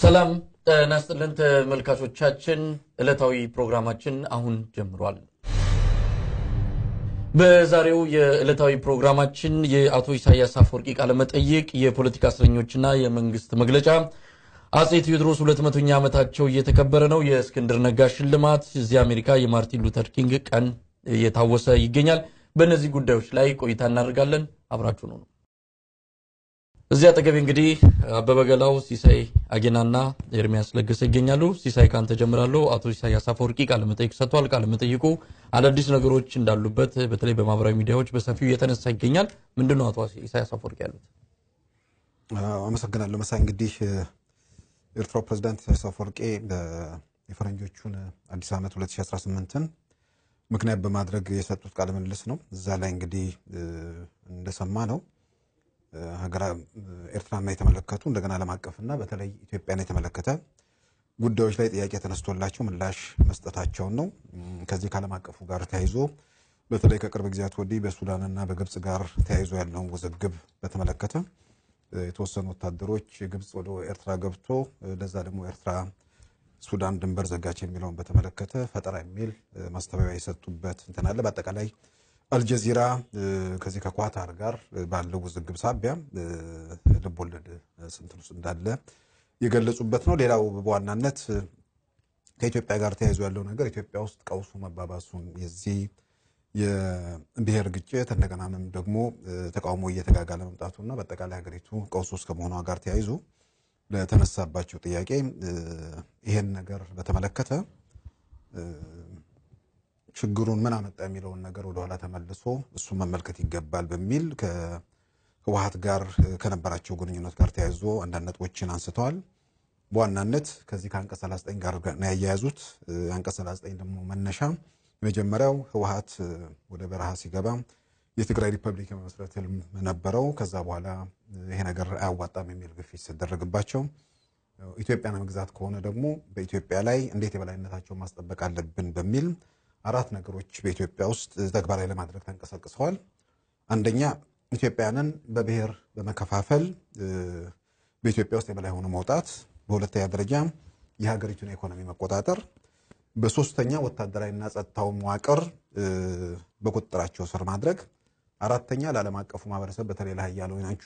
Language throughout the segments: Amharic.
ሰላም ጤና ይስጥልን ተመልካቾቻችን፣ ዕለታዊ ፕሮግራማችን አሁን ጀምሯል። በዛሬው የዕለታዊ ፕሮግራማችን የአቶ ኢሳያስ አፈወርቂ ቃለመጠይቅ፣ የፖለቲካ እስረኞችና የመንግስት መግለጫ፣ አጼ ቴዎድሮስ ሁለት መቶኛ ዓመታቸው እየተከበረ ነው፣ የእስክንድር ነጋ ሽልማት፣ እዚህ አሜሪካ የማርቲን ሉተር ኪንግ ቀን እየታወሰ ይገኛል። በእነዚህ ጉዳዮች ላይ ቆይታ እናደርጋለን። አብራችሁ ነው። እዚህ አጠገቤ እንግዲህ አበበ ገላው፣ ሲሳይ አጌናና ኤርሚያስ ለገሰ ይገኛሉ። ሲሳይ ካንተ ጀምራለሁ። አቶ ኢሳያስ አፈወርቂ ቃለመጠይቅ ሰጥቷል። ቃለመጠይቁ አዳዲስ ነገሮች እንዳሉበት በተለይ በማህበራዊ ሚዲያዎች በሰፊው እየተነሳ ይገኛል። ምንድን ነው አቶ ኢሳያስ አፈወርቂ ያሉት? አመሰግናለሁ መሳይ። እንግዲህ የኤርትራው ፕሬዚዳንት ኢሳያስ አፈወርቂ የፈረንጆቹን አዲስ ዓመት 2018ን ምክንያት በማድረግ የሰጡት ቃለ ምልልስ ነው። እዛ ላይ እንግዲህ እንደሰማ ነው ሀገራ ኤርትራና የተመለከቱ እንደገና ዓለም አቀፍና በተለይ ኢትዮጵያን የተመለከተ ጉዳዮች ላይ ጥያቄ ተነስቶላቸው ምላሽ መስጠታቸውን ነው። ከዚህ ከዓለም አቀፉ ጋር ተያይዞ በተለይ ከቅርብ ጊዜያት ወዲህ በሱዳንና በግብፅ ጋር ተያይዞ ያለውን ውዝግብ በተመለከተ የተወሰኑ ወታደሮች ግብፅ ወደ ኤርትራ ገብቶ ለዛ ደግሞ ኤርትራ ሱዳን ድንበር ዘጋች የሚለውን በተመለከተ ፈጠራ የሚል ማስተባበያ የሰጡበት እንትን አለ። በአጠቃላይ አልጀዚራ ከዚህ ከኳታር ጋር ባለው ውዝግብ ሳቢያ ልብ ወለድ ስንትን ውስጥ እንዳለ የገለጹበት ነው። ሌላው በዋናነት ከኢትዮጵያ ጋር ተያይዞ ያለው ነገር ኢትዮጵያ ውስጥ ቀውሱ መባባሱን የዚህ የብሔር ግጭት እንደገናም ደግሞ ተቃውሞ እየተጋጋለ መምጣቱና በአጠቃላይ ሀገሪቱ ቀውስ ውስጥ ከመሆኗ ጋር ተያይዞ ለተነሳባቸው ጥያቄ ይሄን ነገር በተመለከተ ችግሩን ምን አመጣ የሚለውን ነገር ወደኋላ ተመልሶ እሱን መመልከት ይገባል በሚል ከህወሓት ጋር ከነበራቸው ግንኙነት ጋር ተያይዞ አንዳንድ ነጥቦችን አንስተዋል። በዋናነት ከዚህ ከአንቀጽ 39 ጋር ነው ያያያዙት። አንቀጽ 39 ደግሞ መነሻ የመጀመሪያው ህወሓት ወደ በረሃ ሲገባ የትግራይ ሪፐብሊክ የመመስረት ህልም ነበረው። ከዛ በኋላ ይሄ ነገር አያዋጣም የሚል ግፊት ሲደረግባቸው ኢትዮጵያን መግዛት ከሆነ ደግሞ በኢትዮጵያ ላይ እንዴት የበላይነታቸውን ማስጠበቅ አለብን በሚል አራት ነገሮች በኢትዮጵያ ውስጥ ተግባራዊ ለማድረግ ተንቀሳቅሰዋል። አንደኛ ኢትዮጵያንን በብሔር በመከፋፈል በኢትዮጵያ ውስጥ የበላይ ሆኖ መውጣት፣ በሁለተኛ ደረጃ የሀገሪቱን ኢኮኖሚ መቆጣጠር፣ በሶስተኛ ወታደራዊና ጸጥታው መዋቅር በቁጥጥራቸው ስር ማድረግ፣ አራተኛ ለዓለም አቀፉ ማህበረሰብ በተለይ ለሀያላኖቹ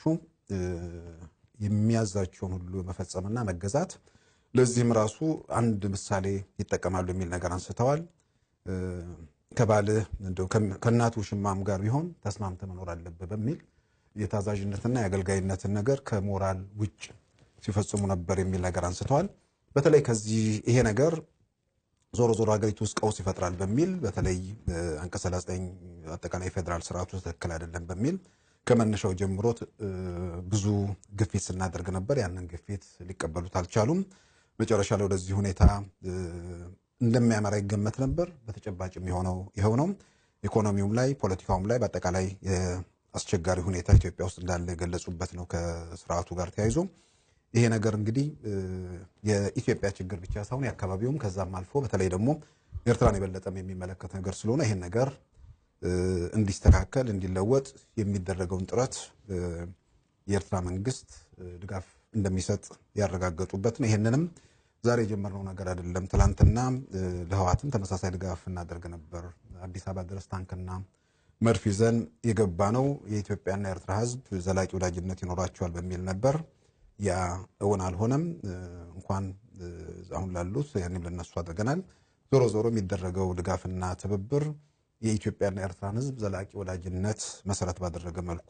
የሚያዛቸውን ሁሉ መፈጸምና መገዛት። ለዚህም ራሱ አንድ ምሳሌ ይጠቀማሉ የሚል ነገር አንስተዋል። ከባልህ ከእናቱ ሽማም ጋር ቢሆን ተስማምተ መኖር አለብህ በሚል የታዛዥነትና የአገልጋይነትን ነገር ከሞራል ውጭ ሲፈጽሙ ነበር የሚል ነገር አንስተዋል። በተለይ ከዚህ ይሄ ነገር ዞሮ ዞሮ ሀገሪቱ ውስጥ ቀውስ ይፈጥራል በሚል በተለይ አንቀጽ 39 አጠቃላይ የፌዴራል ስርዓቱ ትክክል አይደለም በሚል ከመነሻው ጀምሮ ብዙ ግፊት ስናደርግ ነበር። ያንን ግፊት ሊቀበሉት አልቻሉም። መጨረሻ ላይ ወደዚህ ሁኔታ እንደሚያመራ ይገመት ነበር። በተጨባጭ የሚሆነው ይኸው ነው። ኢኮኖሚውም ላይ ፖለቲካውም ላይ በአጠቃላይ አስቸጋሪ ሁኔታ ኢትዮጵያ ውስጥ እንዳለ የገለጹበት ነው ከስርዓቱ ጋር ተያይዞ ይሄ ነገር እንግዲህ የኢትዮጵያ ችግር ብቻ ሳይሆን የአካባቢውም ከዛም አልፎ በተለይ ደግሞ ኤርትራን የበለጠም የሚመለከት ነገር ስለሆነ ይሄን ነገር እንዲስተካከል እንዲለወጥ የሚደረገውን ጥረት የኤርትራ መንግስት ድጋፍ እንደሚሰጥ ያረጋገጡበት ነው። ይሄንንም ዛሬ የጀመርነው ነገር አይደለም። ትላንትና ለህወሓትም ተመሳሳይ ድጋፍ እናደርግ ነበር። አዲስ አበባ ድረስ ታንክና መድፍ ይዘን የገባ ነው። የኢትዮጵያና የኤርትራ ህዝብ ዘላቂ ወዳጅነት ይኖራቸዋል በሚል ነበር። ያ እውን አልሆነም። እንኳን አሁን ላሉት ያኔም ለነሱ አድርገናል። ዞሮ ዞሮ የሚደረገው ድጋፍና ትብብር የኢትዮጵያና የኤርትራን ህዝብ ዘላቂ ወዳጅነት መሰረት ባደረገ መልኩ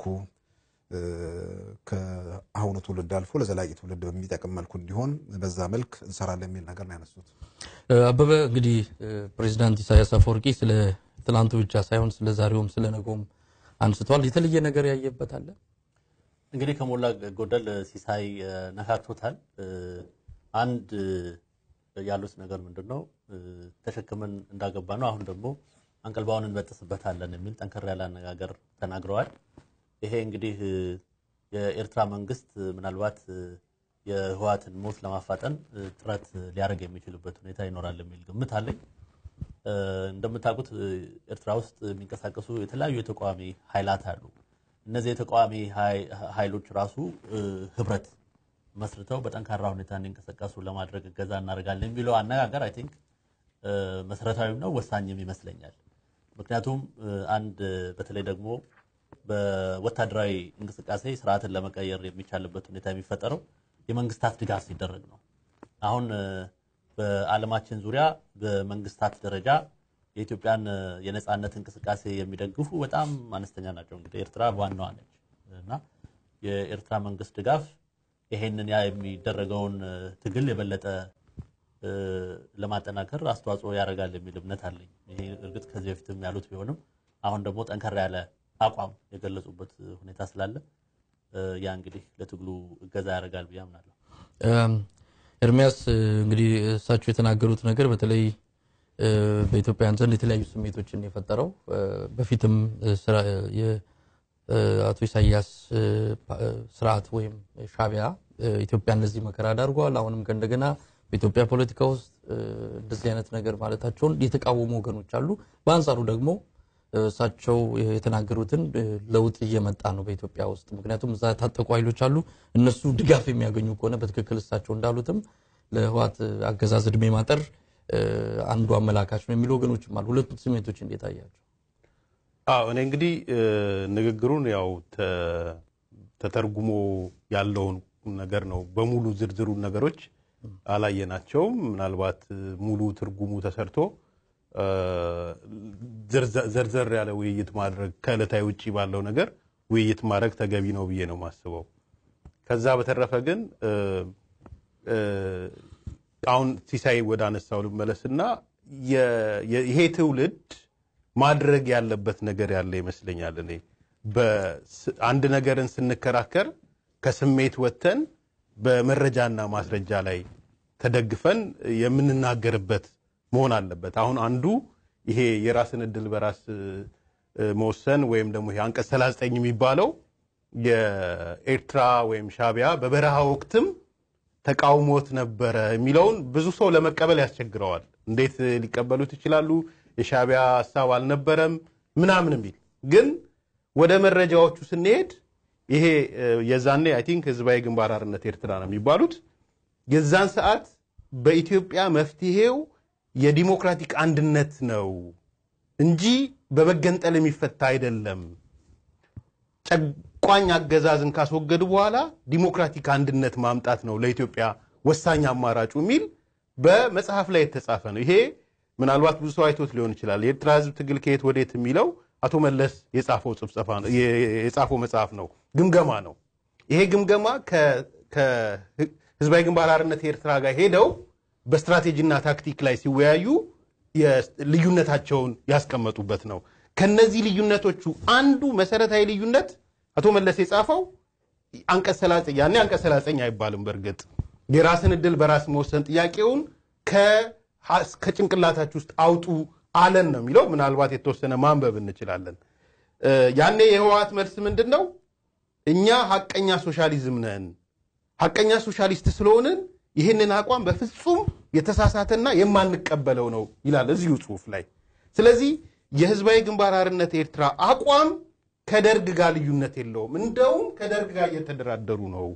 ከአሁኑ ትውልድ አልፎ ለዘላቂ ትውልድ በሚጠቅም መልኩ እንዲሆን በዛ መልክ እንሰራለን የሚል ነገር ነው ያነሱት። አበበ እንግዲህ ፕሬዚዳንት ኢሳያስ አፈወርቂ ስለ ትላንቱ ብቻ ሳይሆን ስለ ዛሬውም ስለ ነገውም አንስተዋል። የተለየ ነገር ያየበት አለ? እንግዲህ ከሞላ ጎደል ሲሳይ ነካክቶታል። አንድ ያሉት ነገር ምንድን ነው ተሸክመን እንዳገባ ነው። አሁን ደግሞ አንቀልባውን እንበጥስበታለን የሚል ጠንከር ያለ አነጋገር ተናግረዋል። ይሄ እንግዲህ የኤርትራ መንግስት ምናልባት የህወሓትን ሞት ለማፋጠን ጥረት ሊያደርግ የሚችልበት ሁኔታ ይኖራል የሚል ግምት አለኝ። እንደምታውቁት ኤርትራ ውስጥ የሚንቀሳቀሱ የተለያዩ የተቃዋሚ ኃይላት አሉ። እነዚህ የተቃዋሚ ኃይሎች ራሱ ህብረት መስርተው በጠንካራ ሁኔታ እንዲንቀሳቀሱ ለማድረግ እገዛ እናደርጋለን የሚለው አነጋገር አይ ቲንክ መሰረታዊም ነው ወሳኝም ይመስለኛል። ምክንያቱም አንድ በተለይ ደግሞ በወታደራዊ እንቅስቃሴ ስርዓትን ለመቀየር የሚቻልበት ሁኔታ የሚፈጠረው የመንግስታት ድጋፍ ሲደረግ ነው። አሁን በዓለማችን ዙሪያ በመንግስታት ደረጃ የኢትዮጵያን የነፃነት እንቅስቃሴ የሚደግፉ በጣም አነስተኛ ናቸው። እንግዲህ ኤርትራ ዋናዋ ነች እና የኤርትራ መንግስት ድጋፍ ይሄንን ያ የሚደረገውን ትግል የበለጠ ለማጠናከር አስተዋጽኦ ያደርጋል የሚል እምነት አለኝ። ይሄ እርግጥ ከዚህ በፊትም ያሉት ቢሆንም አሁን ደግሞ ጠንከር ያለ አቋም የገለጹበት ሁኔታ ስላለ ያ እንግዲህ ለትግሉ እገዛ ያደርጋል ብዬ አምናለሁ። ኤርሚያስ እንግዲህ እሳቸው የተናገሩት ነገር በተለይ በኢትዮጵያውያን ዘንድ የተለያዩ ስሜቶችን የፈጠረው በፊትም የአቶ ኢሳያስ ስርዓት ወይም ሻቢያ ኢትዮጵያን ለዚህ መከራ ዳርጓል። አሁንም ከእንደገና በኢትዮጵያ ፖለቲካ ውስጥ እንደዚህ አይነት ነገር ማለታቸውን የተቃወሙ ወገኖች አሉ። በአንጻሩ ደግሞ እሳቸው የተናገሩትን ለውጥ እየመጣ ነው በኢትዮጵያ ውስጥ። ምክንያቱም እዛ የታጠቁ ኃይሎች አሉ። እነሱ ድጋፍ የሚያገኙ ከሆነ በትክክል እሳቸው እንዳሉትም ለህዋት አገዛዝ እድሜ ማጠር አንዱ አመላካች ነው የሚሉ ወገኖችም አሉ። ሁለቱ ስሜቶች እንዴት አያቸው? አዎ እኔ እንግዲህ ንግግሩን ያው ተተርጉሞ ያለውን ነገር ነው። በሙሉ ዝርዝሩን ነገሮች አላየናቸውም። ምናልባት ሙሉ ትርጉሙ ተሰርቶ ዘርዘር ያለ ውይይት ማድረግ ከዕለታዊ ውጭ ባለው ነገር ውይይት ማድረግ ተገቢ ነው ብዬ ነው የማስበው። ከዛ በተረፈ ግን አሁን ሲሳይ ወደ አነሳው ልመለስና ይሄ ትውልድ ማድረግ ያለበት ነገር ያለ ይመስለኛል። እኔ አንድ ነገርን ስንከራከር ከስሜት ወጥተን በመረጃና ማስረጃ ላይ ተደግፈን የምንናገርበት መሆን አለበት። አሁን አንዱ ይሄ የራስን እድል በራስ መወሰን ወይም ደግሞ ይሄ አንቀጽ 39 የሚባለው የኤርትራ ወይም ሻቢያ በበረሃ ወቅትም ተቃውሞት ነበረ የሚለውን ብዙ ሰው ለመቀበል ያስቸግረዋል። እንዴት ሊቀበሉት ይችላሉ? የሻቢያ ሀሳብ አልነበረም ምናምን የሚል ግን ወደ መረጃዎቹ ስንሄድ ይሄ የዛኔ አይ ቲንክ ህዝባዊ ግንባር ሓርነት ኤርትራ ነው የሚባሉት የዛን ሰዓት በኢትዮጵያ መፍትሄው የዲሞክራቲክ አንድነት ነው እንጂ በመገንጠል የሚፈታ አይደለም። ጨቋኝ አገዛዝን ካስወገዱ በኋላ ዲሞክራቲክ አንድነት ማምጣት ነው ለኢትዮጵያ ወሳኝ አማራጩ የሚል በመጽሐፍ ላይ የተጻፈ ነው። ይሄ ምናልባት ብዙ ሰው አይቶት ሊሆን ይችላል። የኤርትራ ህዝብ ትግል ከየት ወዴት የሚለው አቶ መለስ የጻፈው መጽሐፍ ነው፣ ግምገማ ነው። ይሄ ግምገማ ከህዝባዊ ግንባር ሓርነት ኤርትራ ጋር ሄደው በስትራቴጂና ታክቲክ ላይ ሲወያዩ ልዩነታቸውን ያስቀመጡበት ነው። ከነዚህ ልዩነቶቹ አንዱ መሰረታዊ ልዩነት አቶ መለስ የጻፈው አንቀጽ 39 ያኔ አንቀጽ 39 አይባልም። በእርግጥ የራስን እድል በራስ መወሰን ጥያቄውን ከጭንቅላታችሁ ውስጥ አውጡ አለን ነው የሚለው። ምናልባት የተወሰነ ማንበብ እንችላለን። ያኔ የህወሓት መልስ ምንድን ነው? እኛ ሀቀኛ ሶሻሊዝም ነን፣ ሀቀኛ ሶሻሊስት ስለሆንን ይህንን አቋም በፍጹም የተሳሳተና የማንቀበለው ነው ይላል እዚሁ ጽሁፍ ላይ። ስለዚህ የህዝባዊ ግንባር ሓርነት ኤርትራ አቋም ከደርግ ጋር ልዩነት የለውም። እንደውም ከደርግ ጋር እየተደራደሩ ነው።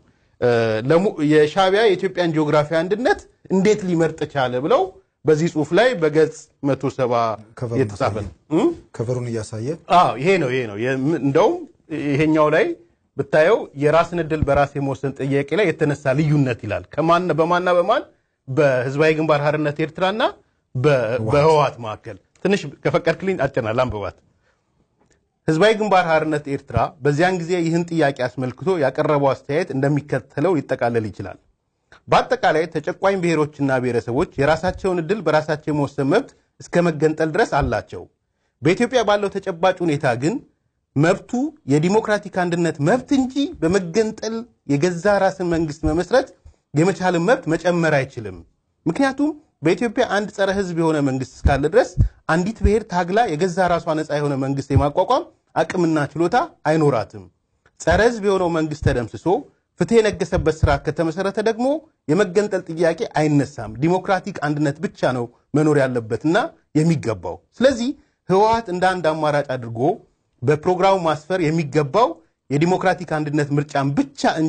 የሻቢያ የኢትዮጵያን ጂኦግራፊ አንድነት እንዴት ሊመርጥ ቻለ ብለው በዚህ ጽሁፍ ላይ በገጽ መቶ ሰባ የተጻፈ ነው። ከቨሩን እያሳየ ይሄ ነው ይሄ ነው። እንደውም ይሄኛው ላይ ብታየው የራስን እድል በራስ የመወሰን ጥያቄ ላይ የተነሳ ልዩነት ይላል። ከማን በማና በማን በህዝባዊ ግንባር ሓርነት ኤርትራና በህወሓት መካከል ትንሽ ከፈቀድክልኝ አጭና ላንብባት። ህዝባዊ ግንባር ሓርነት ኤርትራ በዚያን ጊዜ ይህን ጥያቄ አስመልክቶ ያቀረበው አስተያየት እንደሚከተለው ሊጠቃለል ይችላል። በአጠቃላይ ተጨቋኝ ብሔሮችና ብሔረሰቦች የራሳቸውን እድል በራሳቸው የመወሰን መብት እስከ መገንጠል ድረስ አላቸው። በኢትዮጵያ ባለው ተጨባጭ ሁኔታ ግን መብቱ የዲሞክራቲክ አንድነት መብት እንጂ በመገንጠል የገዛ ራስን መንግስት መመስረት የመቻልን መብት መጨመር አይችልም። ምክንያቱም በኢትዮጵያ አንድ ጸረ ህዝብ የሆነ መንግስት እስካለ ድረስ አንዲት ብሔር ታግላ የገዛ ራሷ ነፃ የሆነ መንግስት የማቋቋም አቅምና ችሎታ አይኖራትም። ጸረ ህዝብ የሆነው መንግስት ተደምስሶ ፍትህ የነገሰበት ስርዓት ከተመሰረተ ደግሞ የመገንጠል ጥያቄ አይነሳም። ዲሞክራቲክ አንድነት ብቻ ነው መኖር ያለበትና የሚገባው። ስለዚህ ህወሓት እንደ አንድ አማራጭ አድርጎ በፕሮግራሙ ማስፈር የሚገባው የዲሞክራቲክ አንድነት ምርጫን ብቻ እንጂ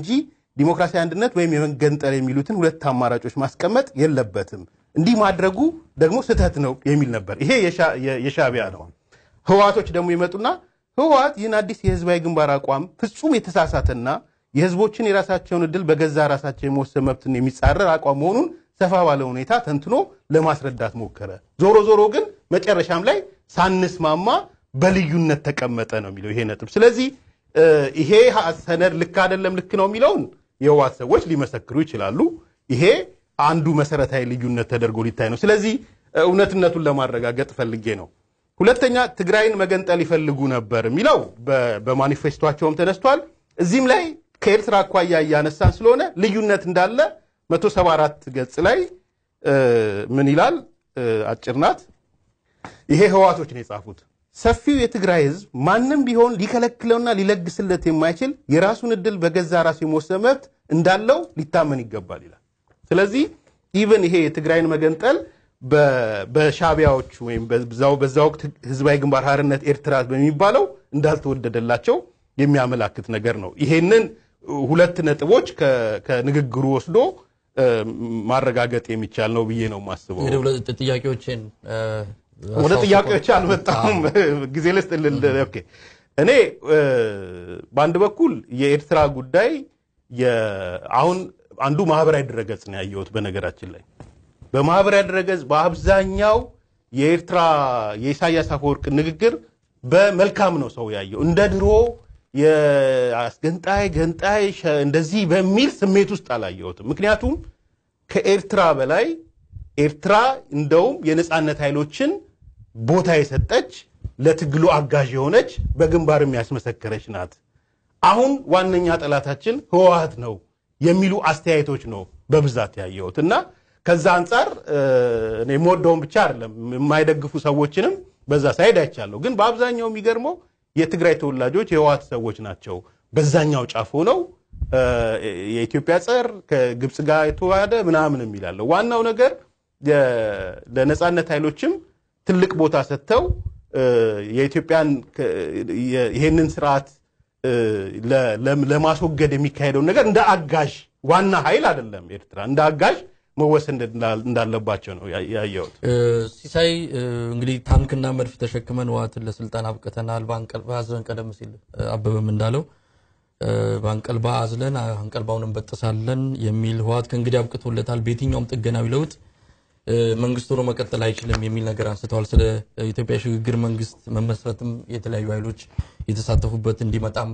ዲሞክራሲያዊ አንድነት ወይም የመገንጠል የሚሉትን ሁለት አማራጮች ማስቀመጥ የለበትም። እንዲህ ማድረጉ ደግሞ ስህተት ነው የሚል ነበር። ይሄ የሻ- የ- የሻዕቢያ ነው። ህወሓቶች ደግሞ ይመጡና ህወሓት ይህን አዲስ የህዝባዊ ግንባር አቋም ፍጹም የተሳሳተና የህዝቦችን የራሳቸውን እድል በገዛ ራሳቸው የመወሰን መብትን የሚጻረር አቋም መሆኑን ሰፋ ባለ ሁኔታ ተንትኖ ለማስረዳት ሞከረ። ዞሮ ዞሮ ግን መጨረሻም ላይ ሳንስማማ በልዩነት ተቀመጠ ነው የሚለው ይሄ ነጥብ። ስለዚህ እ፣ ይሄ ሀ- ሰነድ ልክ አይደለም ልክ ነው የሚለውን የህወሓት ሰዎች ሊመሰክሩ ይችላሉ። ይሄ አንዱ መሰረታዊ ልዩነት ተደርጎ ሊታይ ነው። ስለዚህ እ፣ እውነትነቱን ለማረጋገጥ ፈልጌ ነው። ሁለተኛ ትግራይን መገንጠል ይፈልጉ ነበር የሚለው በ- በማኒፌስቷቸውም ተነስቷል። እዚህም ላይ ከኤርትራ አኳያ እያነሳን ስለሆነ ልዩነት እንዳለ 174 ገጽ ላይ እ፣ ምን ይላል? እ፣ አጭር ናት። ይሄ ህዋቶች ነው የጻፉት። ሰፊው የትግራይ ህዝብ ማንም ቢሆን ሊከለክለውና ሊለግስለት የማይችል የራሱን እድል በገዛ ራሱ የመወሰን መብት እንዳለው ሊታመን ይገባል ይላል። ስለዚህ ኢቨን ይሄ የትግራይን መገንጠል በ- በሻዕቢያዎቹ ወይም በዛው በዛ ወቅት ህዝባዊ ግንባር ሓርነት ኤርትራ በሚባለው እንዳልተወደደላቸው የሚያመላክት ነገር ነው። ይሄንን ሁለት ነጥቦች ከ- ከንግግሩ ወስዶ እ፣ ማረጋገጥ የሚቻል ነው ብዬ ነው የማስበው። እንግዲህ ሁለት ጥያቄዎችን እ፣ ወደ አስታውሶ- ጥያቄዎች አልመጣሁም። ጊዜ ልስጥ ልል ኦኬ። እኔ እ፣ በአንድ በኩል የኤርትራ ጉዳይ የ- አሁን አንዱ ማህበራዊ ድረገጽ ነው ያየሁት። በነገራችን ላይ በማህበራዊ ድረገጽ በአብዛኛው የኤርትራ የኢሳያስ አፈወርቅ ንግግር በመልካም ነው ሰው ያየው። እንደ ድሮ የአስገንጣይ ገንጣይ ሸ- እንደዚህ በሚል ስሜት ውስጥ አላየሁትም። ምክንያቱም ከኤርትራ በላይ ኤርትራ እንደውም የነፃነት ኃይሎችን ቦታ የሰጠች ለትግሉ አጋዥ የሆነች በግንባርም ያስመሰከረች ናት። አሁን ዋነኛ ጠላታችን ህወሓት ነው የሚሉ አስተያየቶች ነው በብዛት ያየሁት እና ከዛ አንጻር እ፣ እኔ የምወደውን ብቻ አይደለም የማይደግፉ ሰዎችንም በዛ ሳይድ አይቻለሁ። ግን በአብዛኛው የሚገርመው የትግራይ ተወላጆች የህወሓት ሰዎች ናቸው በዛኛው ጫፍ ሆነው እ፣ የኢትዮጵያ ጸር ከግብፅ ጋር የተዋሃደ ምናምን የሚላለው ዋናው ነገር የ- ለነፃነት ኃይሎችም ትልቅ ቦታ ሰጥተው እ፣ የኢትዮጵያን ከ- የ- ይሄንን ስርዓት እ፣ ለ- ለ- ለማስወገድ የሚካሄደውን ነገር እንደ አጋዥ ዋና ኃይል አይደለም ኤርትራ እንደ አጋዥ መወሰን እንዳ- እንዳለባቸው ነው ያ- ያየሁት። እ፣ ሲሳይ እ፣ እንግዲህ ታንክና መድፍ ተሸክመን ህወሓትን ለስልጣን አብቅተናል። በአንቀልባ አዝለን ቀደም ሲል እ፣ አበበም እንዳለው እ፣ በአንቀልባ አዝለን አንቀልባውን እንበጥሳለን የሚል ህወሓት ከእንግዲህ አብቅቶለታል። በየትኛውም ጥገናዊ ለውጥ እ፣ መንግስት ሆኖ መቀጠል አይችልም የሚል ነገር አንስተዋል። ስለ ኢትዮጵያ የሽግግር መንግስት መመስረትም የተለያዩ ኃይሎች የተሳተፉበት እንዲመጣም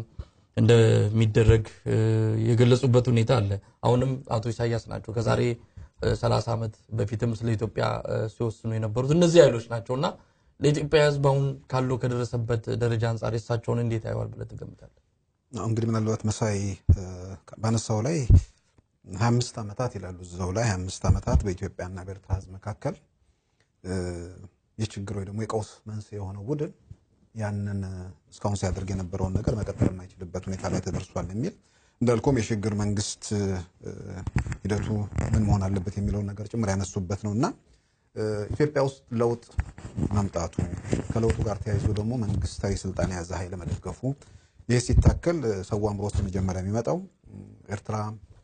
እንደሚደረግ እ፣ የገለጹበት ሁኔታ አለ። አሁንም አቶ ኢሳያስ ናቸው ከዛሬ እ፣ 30 ዓመት በፊትም ስለ ኢትዮጵያ እ፣ ሲወስኑ የነበሩት እነዚህ ኃይሎች ናቸው እና ለኢትዮጵያ ህዝብ አሁን ካለው ከደረሰበት ደረጃ አንጻር የሳቸውን እንዴት ያየዋል ብለህ ትገምታለህ? አሁን እንግዲህ ምናልባት መሳይ እ፣ ባነሳው ላይ ሀያ አምስት ዓመታት ይላሉ እዛው ላይ ሀያ አምስት ዓመታት በኢትዮጵያና በኤርትራ ህዝብ መካከል እ፣ የችግር ወይ ደግሞ የቀውስ መንስኤ የሆነው ቡድን ያንን እ፣ እስካሁን ሲያደርግ የነበረውን ነገር መቀጠል የማይችልበት ሁኔታ ላይ ተደርሷል የሚል እንዳልኩም የሽግግር መንግስት እ፣ ሂደቱ ምን መሆን አለበት የሚለውን ነገር ጭምር ያነሱበት ነው እና እ፣ ኢትዮጵያ ውስጥ ለውጥ መምጣቱ ከለውጡ ጋር ተያይዞ ደግሞ መንግስታዊ ስልጣን የያዘ ኃይል መደገፉ ይህ ሲታከል እ፣ ሰው አእምሮ ውስጥ መጀመሪያ የሚመጣው እ፣ ኤርትራ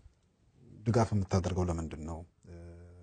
ድጋፍ የምታደርገው ለምንድን ነው? እ፣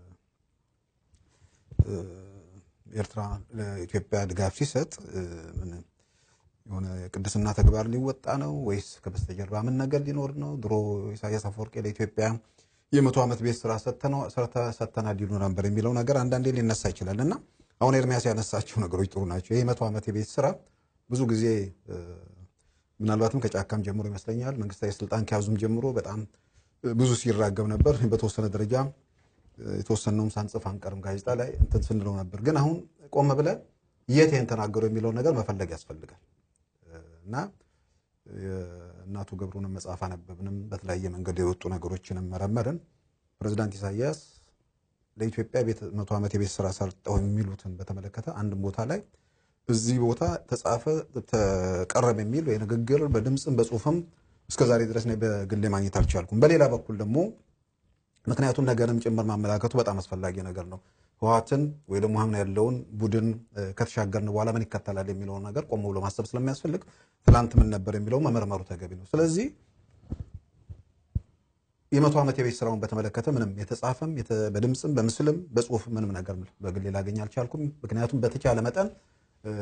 እ፣ ኤርትራ ለኢትዮጵያ ድጋፍ ሲሰጥ እ፣ ምን የሆነ የቅድስና ተግባር ሊወጣ ነው ወይስ ከበስተጀርባ ምን ነገር ሊኖር ነው? ድሮ ኢሳያስ አፈወርቄ ለኢትዮጵያ የመቶ ዓመት ቤት ስራ ሰጥተነው- ሰርተ- ሰጥተናል ይሉ ነበር የሚለው ነገር አንዳንዴ ሊነሳ ይችላል እና አሁን ኤርሚያስ ያነሳቸው ነገሮች ጥሩ ናቸው። ይህ መቶ ዓመት የቤት ስራ ብዙ ጊዜ እ፣ ምናልባትም ከጫካም ጀምሮ ይመስለኛል መንግስታዊ ስልጣን ከያዙም ጀምሮ በጣም እ፣ ብዙ ሲራገብ ነበር። በተወሰነ ደረጃ እ፣ የተወሰነውም ሳንጽፍ አንቀርም ጋዜጣ ላይ እንትን ስንለው ነበር። ግን አሁን ቆም ብለን የት ይህን ተናገሩ የሚለውን ነገር መፈለግ ያስፈልጋል እና የእናቱ ገብሩንም መጽሐፍ አነበብንም በተለያየ መንገድ የወጡ ነገሮችንም መረመርን። ፕሬዚዳንት ኢሳያስ ለኢትዮጵያ ቤት መቶ ዓመት የቤት ስራ ሰርጠው የሚሉትን በተመለከተ አንድም ቦታ ላይ እዚህ ቦታ ተጻፈ ተቀረበ የሚል ወይ ንግግር በድምፅም በጽሁፍም እስከ ዛሬ ድረስ እኔ በግሌ ማግኘት አልቻልኩም። በሌላ በኩል ደግሞ ምክንያቱም ነገርም ጭምር ማመላከቱ በጣም አስፈላጊ ነገር ነው። ህወሓትን ወይ ደግሞ አሁን ያለውን ቡድን እ፣ ከተሻገርን በኋላ ምን ይከተላል የሚለውን ነገር ቆም ብሎ ማሰብ ስለሚያስፈልግ ትላንት ምን ነበር የሚለው መመርመሩ ተገቢ ነው። ስለዚህ የመቶ ዓመት የቤት ስራውን በተመለከተ ምንም የተጻፈም የተ- በድምፅም በምስልም በጽሁፍ ምንም ነገር በግሌ ላገኝ አልቻልኩም። ምክንያቱም በተቻለ መጠን እ፣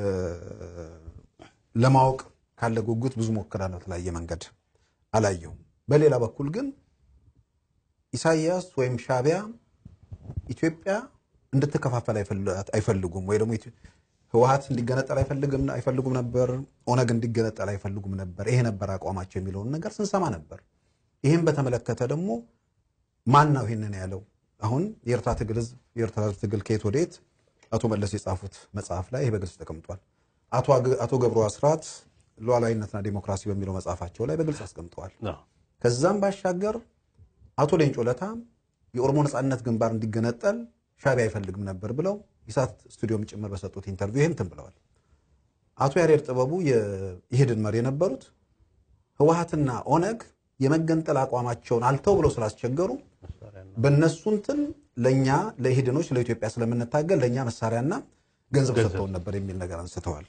ለማወቅ ካለ ጉጉት ብዙ ሞክራለሁ፣ በተለያየ መንገድ አላየሁም። በሌላ በኩል ግን ኢሳያስ ወይም ሻቢያ ኢትዮጵያ እንድትከፋፈል አይፈል- አይፈልጉም ወይ ደግሞ ኢትዮ- ህወሀት እንዲገነጠል አይፈልግም አይፈልጉም ነበር። ኦነግ እንዲገነጠል አይፈልጉም ነበር። ይሄ ነበር አቋማቸው የሚለውን ነገር ስንሰማ ነበር። ይህም በተመለከተ ደግሞ ማን ነው ይህንን ያለው? አሁን የኤርትራ ትግል ህዝብ የኤርትራ ህዝብ ትግል ከየት ወዴት አቶ መለስ የጻፉት መጽሐፍ ላይ ይህ በግልጽ ተቀምጧል። አቶ አግ- አቶ ገብሩ አስራት ሉዓላዊነትና ዲሞክራሲ በሚለው መጽሐፋቸው ላይ በግልጽ አስቀምጠዋል። አዎ። ከዛም ባሻገር አቶ ሌንጮ ለታ የኦሮሞ ነጻነት ግንባር እንዲገነጠል ሻቢያ አይፈልግም ነበር ብለው ኢሳት ስቱዲዮም ጭምር በሰጡት ኢንተርቪው ይህን ትን ብለዋል። አቶ ያሬድ ጥበቡ የኢህድን መሪ የነበሩት ህወሀትና ኦነግ የመገንጠል አቋማቸውን አልተው ብለው ስላስቸገሩ በእነሱ እንትን ለእኛ ለኢህድኖች ለኢትዮጵያ ስለምንታገል ለእኛ መሳሪያና ገንዘብ ሰጥተውን ነበር የሚል ነገር አንስተዋል።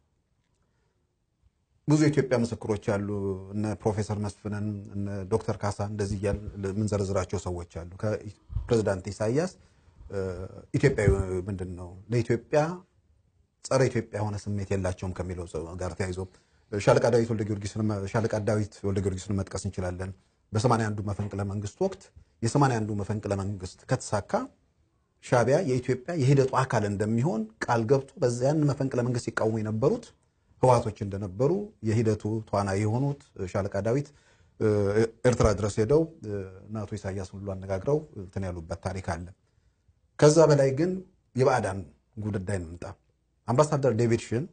ብዙ የኢትዮጵያ ምስክሮች አሉ። እነ ፕሮፌሰር መስፍንን እነ ዶክተር ካሳ እንደዚህ እያል የምንዘረዝራቸው ሰዎች አሉ። ከፕሬዚዳንት ኢሳያስ እ፣ ኢትዮጵያዊ ምንድን ነው ለኢትዮጵያ ጸረ ኢትዮጵያ የሆነ ስሜት የላቸውም ከሚለው ሰው ጋር ተያይዞ ሻለቃ ዳዊት ወልደ ጊዮርጊስን ሻለቃ ዳዊት ወልደ ጊዮርጊስን መጥቀስ እንችላለን። በሰማንያ አንዱ መፈንቅለ መንግስት ወቅት የሰማንያ አንዱ መፈንቅለ መንግስት ከተሳካ ሻቢያ የኢትዮጵያ የሂደቱ አካል እንደሚሆን ቃል ገብቶ በዚያን መፈንቅለ መንግስት ሲቃወሙ የነበሩት ህወሓቶች እንደነበሩ የሂደቱ ተዋናይ የሆኑት ሻለቃ ዳዊት እ፣ ኤርትራ ድረስ ሄደው እ፣ እነ አቶ ኢሳያስ ሁሉ አነጋግረው እንትን ያሉበት ታሪክ አለ። ከዛ በላይ ግን የባዕዳን ጉዳይ እንምጣ። አምባሳደር ዴቪድ ሽን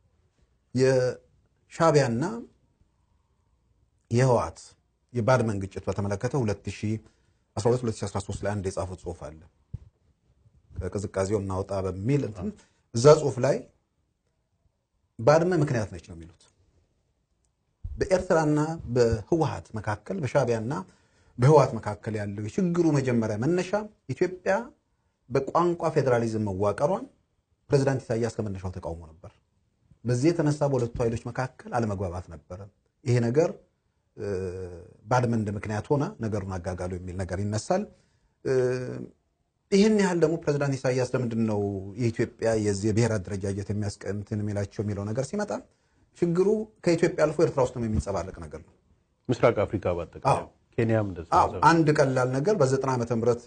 የሻቢያና የህወሓት የባድመን ግጭት በተመለከተ 2012-2013 ላይ አንድ የጻፉት ጽሁፍ አለ። ከቅዝቃዜው እናውጣ በሚል እንትን እዛ ጽሁፍ ላይ ባድመ ምክንያት ነች ነው የሚሉት። በኤርትራና በህወሓት መካከል በሻቢያና በህወሓት መካከል ያለው የችግሩ መጀመሪያ መነሻ ኢትዮጵያ በቋንቋ ፌዴራሊዝም መዋቀሯን ፕሬዚዳንት ኢሳያስ ከመነሻው ተቃውሞ ነበር። በዚህ የተነሳ በሁለቱ ኃይሎች መካከል አለመግባባት ነበረ። ይሄ ነገር እ፣ ባድመ እንደ ምክንያት ሆነ ነገሩን አጋጋሉ የሚል ነገር ይነሳል። እ፣ ይህን ያህል ደግሞ ፕሬዚዳንት ኢሳያስ ለምንድን ነው የኢትዮጵያ የዚህ የብሔር አደረጃጀት የሚያስቀምትን የሚላቸው የሚለው ነገር ሲመጣ ችግሩ ከኢትዮጵያ አልፎ ኤርትራ ውስጥ የሚንጸባረቅ ነገር ነው። ምስራቅ አፍሪካ በአጠቃላይ አዎ። ኬንያም እንደዛ አዎ አንድ ቀላል ነገር በዘጠና ዓመተ ምህረት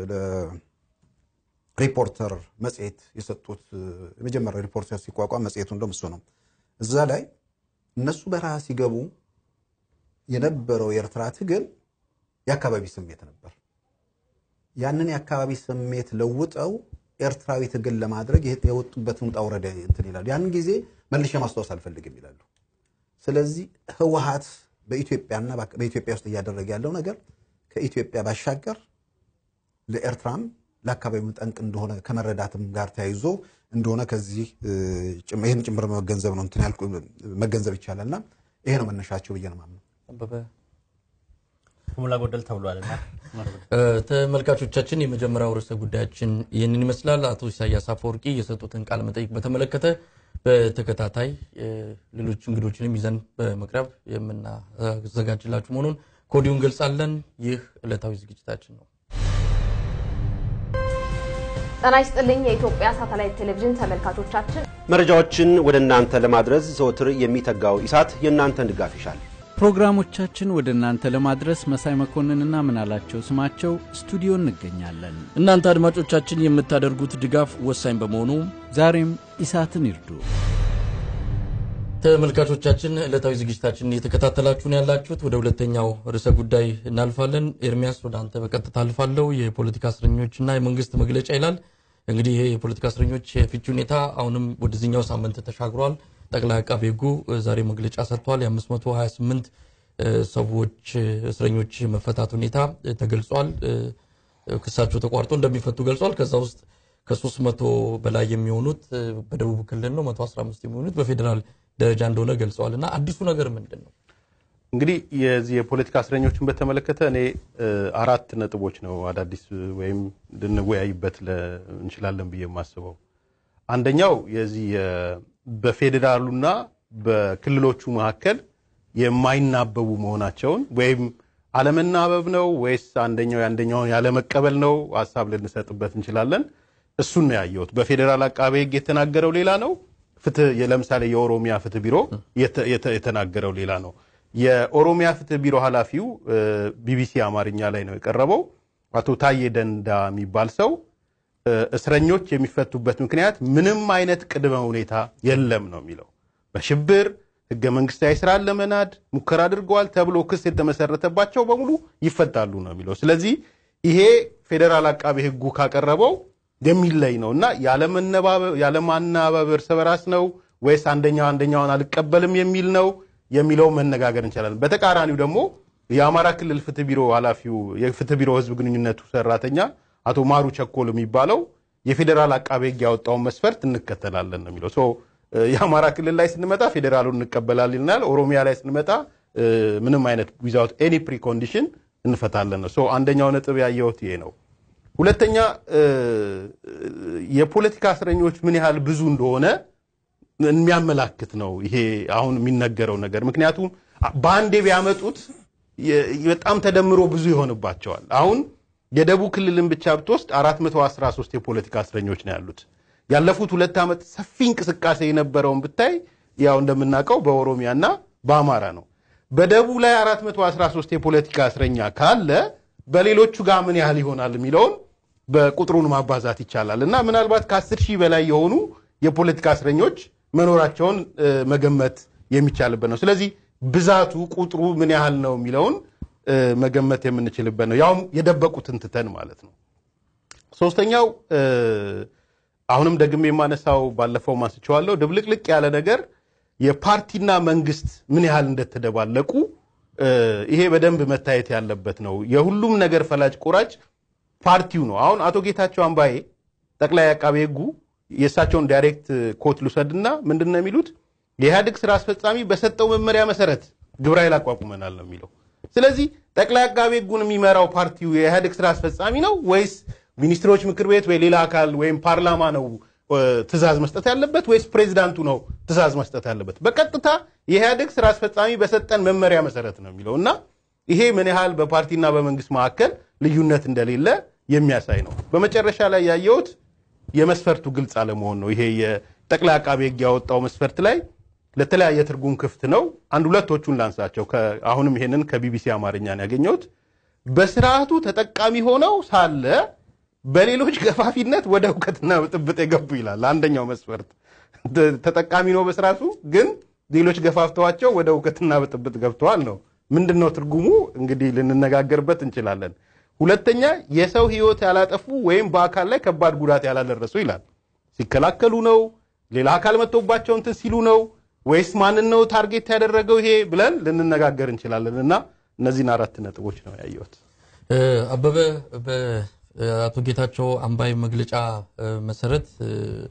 ሪፖርተር መጽሔት የሰጡት የመጀመሪያው ሪፖርተር ሲቋቋም መጽሔቱ እንደውም እሱ ነው። እዛ ላይ እነሱ በረሃ ሲገቡ የነበረው የኤርትራ ትግል የአካባቢ ስሜት ነበር። ያንን የአካባቢ ስሜት ለውጠው ኤርትራዊ ትግል ለማድረግ የወጡበትን ውጣ ውረድ እንትን ይላሉ። ያንን ጊዜ መልሼ ማስታወስ አልፈልግም ይላሉ። ስለዚህ ህወሓት በኢትዮጵያና በኢትዮጵያ ውስጥ እያደረገ ያለው ነገር ከኢትዮጵያ ባሻገር ለኤርትራም ለአካባቢው ጠንቅ እንደሆነ ከመረዳትም ጋር ተያይዞ እንደሆነ ከዚህ ይህን ጭምር መገንዘብ ነው እንትን ያልኩ መገንዘብ ይቻላልና ይሄ ነው መነሻቸው ብዬ ነው የማምነው። አበበ ከሞላ ጎደል ተብሏልና ተመልካቾቻችን የመጀመሪያው ርዕሰ ጉዳያችን ይህንን ይመስላል። አቶ ኢሳያስ አፈወርቂ የሰጡትን ቃለ መጠይቅ በተመለከተ በተከታታይ ሌሎች እንግዶችንም ይዘን በመቅረብ የምናዘጋጅላችሁ መሆኑን ከወዲሁ እንገልጻለን። ይህ ዕለታዊ ዝግጅታችን ነው። ጤና ይስጥልኝ የኢትዮጵያ ሳተላይት ቴሌቪዥን ተመልካቾቻችን፣ መረጃዎችን ወደ እናንተ ለማድረስ ዘወትር የሚተጋው ኢሳት የእናንተን ድጋፍ ይሻል። ፕሮግራሞቻችን ወደ እናንተ ለማድረስ መሳይ መኮንንና ምናላቸው ስማቸው ስቱዲዮ እንገኛለን። እናንተ አድማጮቻችን የምታደርጉት ድጋፍ ወሳኝ በመሆኑ ዛሬም ኢሳትን ይርዱ። ተመልካቾቻችን ዕለታዊ ዝግጅታችን እየተከታተላችሁን ያላችሁት ወደ ሁለተኛው ርዕሰ ጉዳይ እናልፋለን። ኤርሚያስ ወደ አንተ በቀጥታ አልፋለሁ። የፖለቲካ እስረኞችና የመንግስት መግለጫ ይላል። እንግዲህ ይሄ የፖለቲካ እስረኞች የፍቺ ሁኔታ አሁንም ወደዚህኛው ሳምንት ተሻግሯል። ጠቅላይ አቃቤ ሕጉ ዛሬ መግለጫ ሰጥቷል። የ528 ሰዎች እስረኞች መፈታት ሁኔታ ተገልጿል። ክሳቸው ተቋርጦ እንደሚፈቱ ገልጿል። ከዛ ውስጥ ከሶስት መቶ በላይ የሚሆኑት በደቡብ ክልል ነው፣ 115 የሚሆኑት በፌዴራል ደረጃ እንደሆነ ገልጸዋል። እና አዲሱ ነገር ምንድን ነው? እንግዲህ የዚህ የፖለቲካ እስረኞችን በተመለከተ እኔ አራት ነጥቦች ነው አዳዲስ ወይም ልንወያይበት እንችላለን ብዬ የማስበው አንደኛው የዚህ በፌዴራሉና በክልሎቹ መካከል የማይናበቡ መሆናቸውን ወይም አለመናበብ ነው ወይስ አንደኛው የአንደኛውን ያለመቀበል ነው? ሀሳብ ልንሰጥበት እንችላለን። እሱን ነው ያየሁት። በፌዴራል አቃቤ ሕግ የተናገረው ሌላ ነው። ፍትህ ለምሳሌ የኦሮሚያ ፍትህ ቢሮ የተ- የተ- የተናገረው ሌላ ነው። የኦሮሚያ ፍትህ ቢሮ ኃላፊው እ፣ ቢቢሲ አማርኛ ላይ ነው የቀረበው። አቶ ታዬ ደንዳ የሚባል ሰው እ፣ እስረኞች የሚፈቱበት ምክንያት ምንም አይነት ቅድመ ሁኔታ የለም ነው የሚለው። በሽብር ህገ መንግስታዊ ስራን ለመናድ ሙከራ አድርገዋል ተብሎ ክስ የተመሰረተባቸው በሙሉ ይፈታሉ ነው የሚለው። ስለዚህ ይሄ ፌዴራል አቃቤ ህጉ ካቀረበው የሚለይ ነው እና ያለመነባበብ ያለማናበብ እርስ በራስ ነው ወይስ አንደኛው አንደኛውን አልቀበልም የሚል ነው የሚለው መነጋገር እንችላለን። በተቃራኒው ደግሞ የአማራ ክልል ፍትህ ቢሮ ኃላፊው የፍትህ ቢሮ ህዝብ ግንኙነቱ ሰራተኛ አቶ ማሩ ቸኮል የሚባለው የፌዴራል አቃቤ ህግ ያወጣውን መስፈርት እንከተላለን ነው የሚለው። ሶ እ፣ የአማራ ክልል ላይ ስንመጣ ፌዴራሉን እንቀበላለን ይልናል። ኦሮሚያ ላይ ስንመጣ እ፣ ምንም አይነት ዊዛውት ኤኒ ፕሪኮንዲሽን እንፈታለን ነው። ሶ አንደኛው ነጥብ ያየሁት ይሄ ነው። ሁለተኛ እ፣ የፖለቲካ እስረኞች ምን ያህል ብዙ እንደሆነ የሚያመላክት ነው ይሄ አሁን የሚነገረው ነገር። ምክንያቱም በአንዴ ቢያመጡት የ- በጣም ተደምሮ ብዙ ይሆንባቸዋል። አሁን የደቡብ ክልልን ብቻ ብትወስድ 413 የፖለቲካ እስረኞች ነው ያሉት። ያለፉት ሁለት ዓመት ሰፊ እንቅስቃሴ የነበረውን ብታይ ያው እንደምናውቀው በኦሮሚያና በአማራ ነው። በደቡብ ላይ 413 የፖለቲካ እስረኛ ካለ በሌሎቹ ጋር ምን ያህል ይሆናል የሚለውን በቁጥሩን ማባዛት ይቻላል እና ምናልባት ከ10 ሺህ በላይ የሆኑ የፖለቲካ እስረኞች መኖራቸውን እ፣ መገመት የሚቻልበት ነው። ስለዚህ ብዛቱ ቁጥሩ ምን ያህል ነው የሚለውን እ፣ መገመት የምንችልበት ነው። ያውም የደበቁትን ትተን ማለት ነው። ሶስተኛው እ፣ አሁንም ደግሜ የማነሳው ባለፈው ማስቸዋለሁ ድብልቅልቅ ያለ ነገር የፓርቲና መንግስት ምን ያህል እንደተደባለቁ እ፣ ይሄ በደንብ መታየት ያለበት ነው። የሁሉም ነገር ፈላጭ ቆራጭ ፓርቲው ነው። አሁን አቶ ጌታቸው አምባዬ ጠቅላይ አቃቤ ሕጉ የእሳቸውን ዳይሬክት ኮት ልውሰድና ምንድን ነው የሚሉት? የኢህአዴግ ስራ አስፈጻሚ በሰጠው መመሪያ መሰረት ግብረ ኃይል አቋቁመናል ነው የሚለው። ስለዚህ ጠቅላይ አቃቤ ሕጉን የሚመራው ፓርቲው የኢህአዴግ ስራ አስፈጻሚ ነው ወይስ ሚኒስትሮች ምክር ቤት ወይ ሌላ አካል ወይም ፓርላማ ነው እ፣ ትእዛዝ መስጠት ያለበት ወይስ ፕሬዚዳንቱ ነው ትእዛዝ መስጠት ያለበት? በቀጥታ የኢህአዴግ ስራ አስፈጻሚ በሰጠን መመሪያ መሰረት ነው የሚለው እና ይሄ ምን ያህል በፓርቲና በመንግስት መካከል ልዩነት እንደሌለ የሚያሳይ ነው። በመጨረሻ ላይ ያየሁት የመስፈርቱ ግልጽ አለመሆን ነው። ይሄ የጠቅላይ አቃቤ ሕግ ያወጣው መስፈርት ላይ ለተለያየ ትርጉም ክፍት ነው። አንድ ሁለቶቹን ላንሳቸው። ከ- አሁንም ይሄንን ከቢቢሲ አማርኛ ነው ያገኘሁት። በስርዓቱ ተጠቃሚ ሆነው ሳለ በሌሎች ገፋፊነት ወደ እውቀትና ብጥብጥ የገቡ ይላል። አንደኛው መስፈርት ተ- ተጠቃሚ ነው በስርዓቱ ግን ሌሎች ገፋፍተዋቸው ወደ እውቀትና ብጥብጥ ገብተዋል ነው። ምንድን ነው ትርጉሙ? እንግዲህ ልንነጋገርበት እንችላለን። ሁለተኛ የሰው ህይወት ያላጠፉ ወይም በአካል ላይ ከባድ ጉዳት ያላደረሱ ይላል። ሲከላከሉ ነው? ሌላ አካል መጥቶባቸው እንትን ሲሉ ነው ወይስ ማንን ነው ታርጌት ያደረገው ይሄ ብለን ልንነጋገር እንችላለን። እና እነዚህን አራት ነጥቦች ነው ያየሁት። እ፣ አበበ በአቶ ጌታቸው አምባይ መግለጫ እ፣ መሰረት እ፣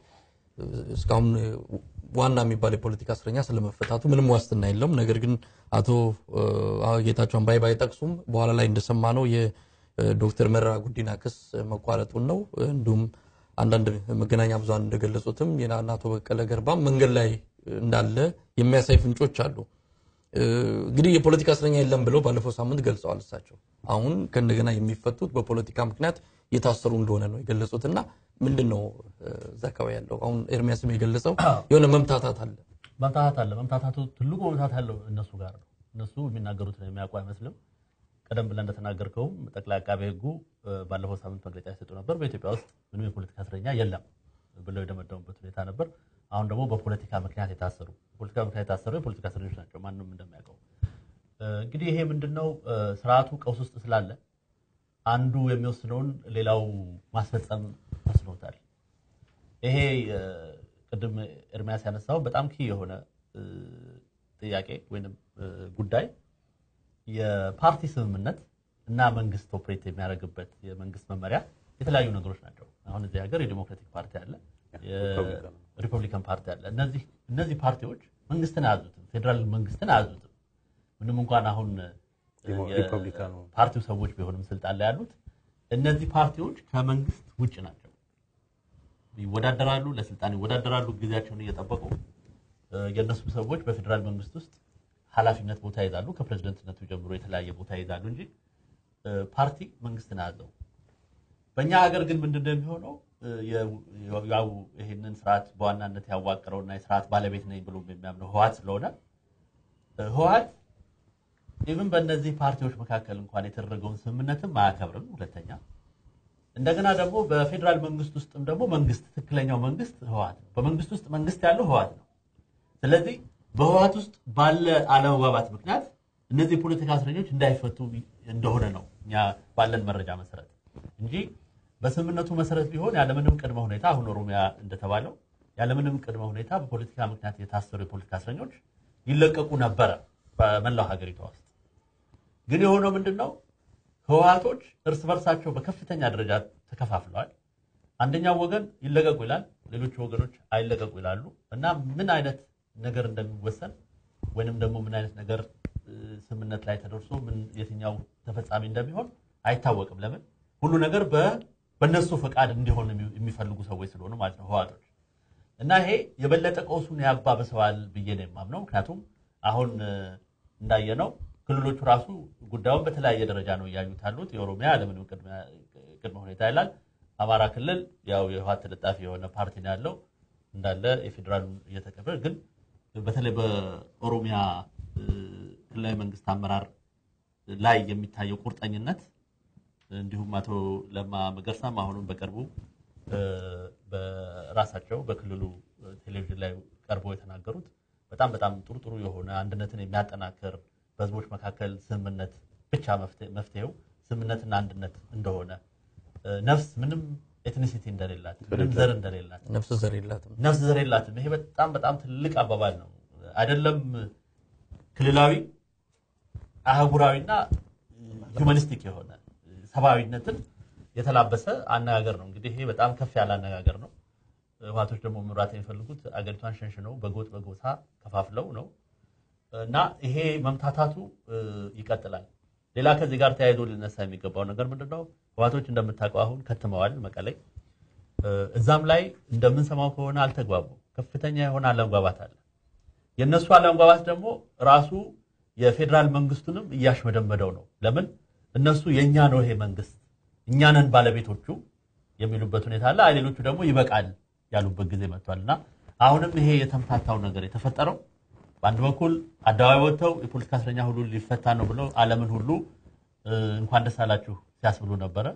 እስካሁን እ፣ ዋና የሚባል የፖለቲካ እስረኛ ስለመፈታቱ ምንም ዋስትና የለውም። ነገር ግን አቶ እ፣ ጌታቸው አምባይ ባይጠቅሱም በኋላ ላይ እንደሰማነው የዶክተር መረራ ጉዲና ክስ መቋረጡን ነው። እንዲሁም አንዳንድ መገናኛ ብዙሃን እንደገለጹትም የና- አቶ በቀለ ገርባም መንገድ ላይ እንዳለ የሚያሳይ ፍንጮች አሉ። እንግዲህ የፖለቲካ እስረኛ የለም ብለው ባለፈው ሳምንት ገልጸዋል። እሳቸው አሁን ከእንደገና የሚፈቱት በፖለቲካ ምክንያት የታሰሩ እንደሆነ ነው የገለጹት። እና ምንድን ነው እዛ አካባቢ ያለው አሁን ኤርሚያስም የገለጸው የሆነ መምታታት አለ። መምታታት አለ። መምታታቱ ትልቁ መምታታት ያለው እነሱ ጋር ነው። እነሱ የሚናገሩትን የሚያውቁ አይመስልም። ቀደም ብለን እንደተናገርከውም ጠቅላይ አቃቤ ሕጉ እ፣ ባለፈው ሳምንት መግለጫ የሰጡ ነበር። በኢትዮጵያ ውስጥ ምንም የፖለቲካ እስረኛ የለም ብለው የደመደሙበት ሁኔታ ነበር። አሁን ደግሞ በፖለቲካ ምክንያት የታሰሩ በፖለቲካ ምክንያት የታሰሩ የፖለቲካ እስረኞች ናቸው፣ ማንም እንደሚያውቀው። እ፣ እንግዲህ ይሄ ምንድነው እ፣ ስርዓቱ ቀውስ ውስጥ ስላለ አንዱ የሚወስነውን ሌላው ማስፈጸም ተስኖታል። ይሄ እ፣ ቅድም ኤርሚያስ ያነሳው በጣም ኪ የሆነ እ፣ ጥያቄ ወይም እ፣ ጉዳይ የፓርቲ ስምምነት እና መንግስት ኦፕሬት የሚያደርግበት የመንግስት መመሪያ የተለያዩ ነገሮች ናቸው። አሁን እዚህ ሀገር የዲሞክራቲክ ፓርቲ አለ፣ የሪፐብሊካን ፓርቲ አለ። እነዚህ እነዚህ ፓርቲዎች መንግስትን አያዙትም፣ ፌዴራል መንግስትን አያዙትም። ምንም እንኳን አሁን ሪፐብሊካኑ ፓርቲው ሰዎች ቢሆንም ስልጣን ላይ ያሉት እነዚህ ፓርቲዎች ከመንግስት ውጭ ናቸው። ይወዳደራሉ፣ ለስልጣን ይወዳደራሉ ጊዜያቸውን እየጠበቁ እ፣ የእነሱ ሰዎች በፌዴራል መንግስት ውስጥ ኃላፊነት ቦታ ይዛሉ። ከፕሬዝደንትነቱ ጀምሮ የተለያየ ቦታ ይዛሉ እንጂ ፓርቲ መንግስትን አያዘው። በእኛ ሀገር ግን ምንድነው የሚሆነው? ያው ይህንን ስርዓት በዋናነት ያዋቀረውና የስርዓት ባለቤት ነኝ ብሎ የሚያምነው ህወሓት ስለሆነ ህወሓት ኢቭን በእነዚህ ፓርቲዎች መካከል እንኳን የተደረገውን ስምምነትም አያከብርም። ሁለተኛ እንደገና ደግሞ በፌዴራል መንግስት ውስጥም ደግሞ መንግስት ትክክለኛው መንግስት ህወሓት ነው። በመንግስት ውስጥ መንግስት ያለው ህወሓት ነው። ስለዚህ በህወሓት ውስጥ ባለ አለመግባባት ምክንያት እነዚህ የፖለቲካ እስረኞች እንዳይፈቱ እንደሆነ ነው እኛ ባለን መረጃ መሰረት እንጂ በስምምነቱ መሰረት ቢሆን ያለምንም ቅድመ ሁኔታ አሁን ኦሮሚያ እንደተባለው ያለምንም ቅድመ ሁኔታ በፖለቲካ ምክንያት የታሰሩ የፖለቲካ እስረኞች ይለቀቁ ነበረ በመላው ሀገሪቷ ውስጥ። ግን የሆነው ምንድን ነው? ህወሓቶች እርስ በርሳቸው በከፍተኛ ደረጃ ተከፋፍለዋል። አንደኛው ወገን ይለቀቁ ይላል፣ ሌሎቹ ወገኖች አይለቀቁ ይላሉ እና ምን አይነት ነገር እንደሚወሰን ወይንም ደግሞ ምን አይነት ነገር ስምምነት ላይ ተደርሶ ምን የትኛው ተፈጻሚ እንደሚሆን አይታወቅም። ለምን ሁሉ ነገር በእነሱ ፈቃድ እንዲሆን የሚፈልጉ ሰዎች ስለሆኑ ማለት ነው ህወሓቶች። እና ይሄ የበለጠ ቀውሱን ያባብሰዋል ብዬ ነው የማምነው። ምክንያቱም አሁን እንዳየነው ክልሎቹ ራሱ ጉዳዩን በተለያየ ደረጃ ነው እያዩት ያሉት። የኦሮሚያ ያለምንም ቅድመ ሁኔታ ይላል። አማራ ክልል ያው የህወሓት ተለጣፊ የሆነ ፓርቲ ነው ያለው እንዳለ የፌዴራሉን እየተቀበለ ግን በተለይ በኦሮሚያ ክልላዊ መንግስት አመራር ላይ የሚታየው ቁርጠኝነት እንዲሁም አቶ ለማ መገርሳም አሁንም በቅርቡ በራሳቸው በክልሉ ቴሌቪዥን ላይ ቀርበው የተናገሩት በጣም በጣም ጥሩ ጥሩ የሆነ አንድነትን የሚያጠናክር በህዝቦች መካከል ስምምነት ብቻ መፍትሄው ስምምነትና አንድነት እንደሆነ ነፍስ ምንም ኤትኒሲቲ እንደሌላት ምንም ዘር እንደሌላት ነፍስ ዘር የላትም። ነፍስ ዘር የላትም። ይሄ በጣም በጣም ትልቅ አባባል ነው። አይደለም ክልላዊ አህጉራዊና ሁማኒስቲክ የሆነ ሰብአዊነትን የተላበሰ አነጋገር ነው። እንግዲህ ይሄ በጣም ከፍ ያለ አነጋገር ነው። ህወሓቶች ደግሞ መምራት የሚፈልጉት አገሪቷን ሸንሽነው በጎጥ በጎሳ ከፋፍለው ነው እና ይሄ መምታታቱ ይቀጥላል። ሌላ ከዚህ ጋር ተያይዞ ሊነሳ የሚገባው ነገር ምንድን ነው? ህወሓቶች እንደምታውቀው አሁን ከትመዋል መቀሌ። እዛም ላይ እንደምንሰማው ከሆነ አልተግባቡ፣ ከፍተኛ የሆነ አለመግባባት አለ። የእነሱ አለመግባባት ደግሞ ራሱ የፌዴራል መንግስቱንም እያሽመደመደው ነው። ለምን እነሱ የእኛ ነው ይሄ መንግስት እኛ ነን ባለቤቶቹ የሚሉበት ሁኔታ አለ። አይ ሌሎቹ ደግሞ ይበቃል ያሉበት ጊዜ መጥቷል እና አሁንም ይሄ የተምታታው ነገር የተፈጠረው በአንድ በኩል አደባባይ ወጥተው የፖለቲካ እስረኛ ሁሉ ሊፈታ ነው ብለው ዓለምን ሁሉ እንኳን ደስ አላችሁ ሲያስብሉ ነበረ።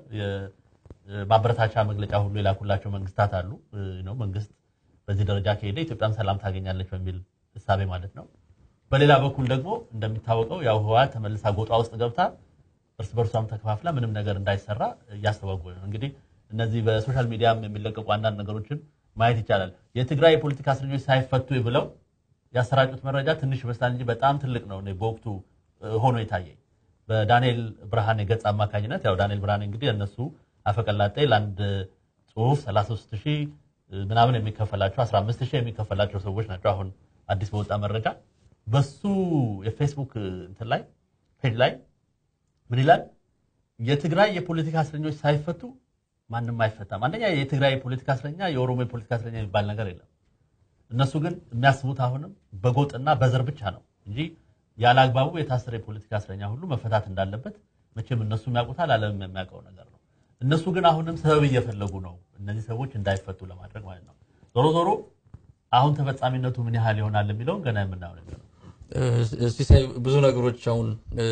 ማበረታቻ መግለጫ ሁሉ የላኩላቸው መንግስታት አሉ። ነው መንግስት በዚህ ደረጃ ከሄደ ኢትዮጵያም ሰላም ታገኛለች በሚል እሳቤ ማለት ነው። በሌላ በኩል ደግሞ እንደሚታወቀው ያው ህወሓት ተመልሳ ጎጧ ውስጥ ገብታ እርስ በርሷም ተከፋፍላ ምንም ነገር እንዳይሰራ እያስተጓጎለ ነው። እንግዲህ እነዚህ በሶሻል ሚዲያም የሚለቀቁ አንዳንድ ነገሮችን ማየት ይቻላል። የትግራይ የፖለቲካ እስረኞች ሳይፈቱ ብለው ያሰራጩት መረጃ ትንሽ ይመስላል እንጂ በጣም ትልቅ ነው። እኔ በወቅቱ ሆኖ የታየኝ በዳንኤል ብርሃኔ ገጽ አማካኝነት ያው ዳንኤል ብርሃኔ እንግዲህ እነሱ አፈቀላጤ ለአንድ ጽሁፍ 33 ሺህ ምናምን የሚከፈላቸው 15 ሺህ የሚከፈላቸው ሰዎች ናቸው። አሁን አዲስ በወጣ መረጃ በሱ የፌስቡክ እንትን ላይ ፔጅ ላይ ምን ይላል? የትግራይ የፖለቲካ እስረኞች ሳይፈቱ ማንም አይፈታም። አንደኛ የትግራይ የፖለቲካ እስረኛ የኦሮሞ የፖለቲካ እስረኛ የሚባል ነገር የለም። እነሱ ግን የሚያስቡት አሁንም በጎጥና በዘር ብቻ ነው እንጂ ያለ አግባቡ የታሰረ የፖለቲካ እስረኛ ሁሉ መፈታት እንዳለበት መቼም እነሱ የሚያውቁታል፣ ዓለም የሚያውቀው ነገር ነው። እነሱ ግን አሁንም ሰበብ እየፈለጉ ነው እነዚህ ሰዎች እንዳይፈቱ ለማድረግ ማለት ነው። ዞሮ ዞሮ አሁን ተፈጻሚነቱ ምን ያህል ይሆናል የሚለውን ገና የምናየው ነገር ነው። ሲሳይ ብዙ ነገሮች አሁን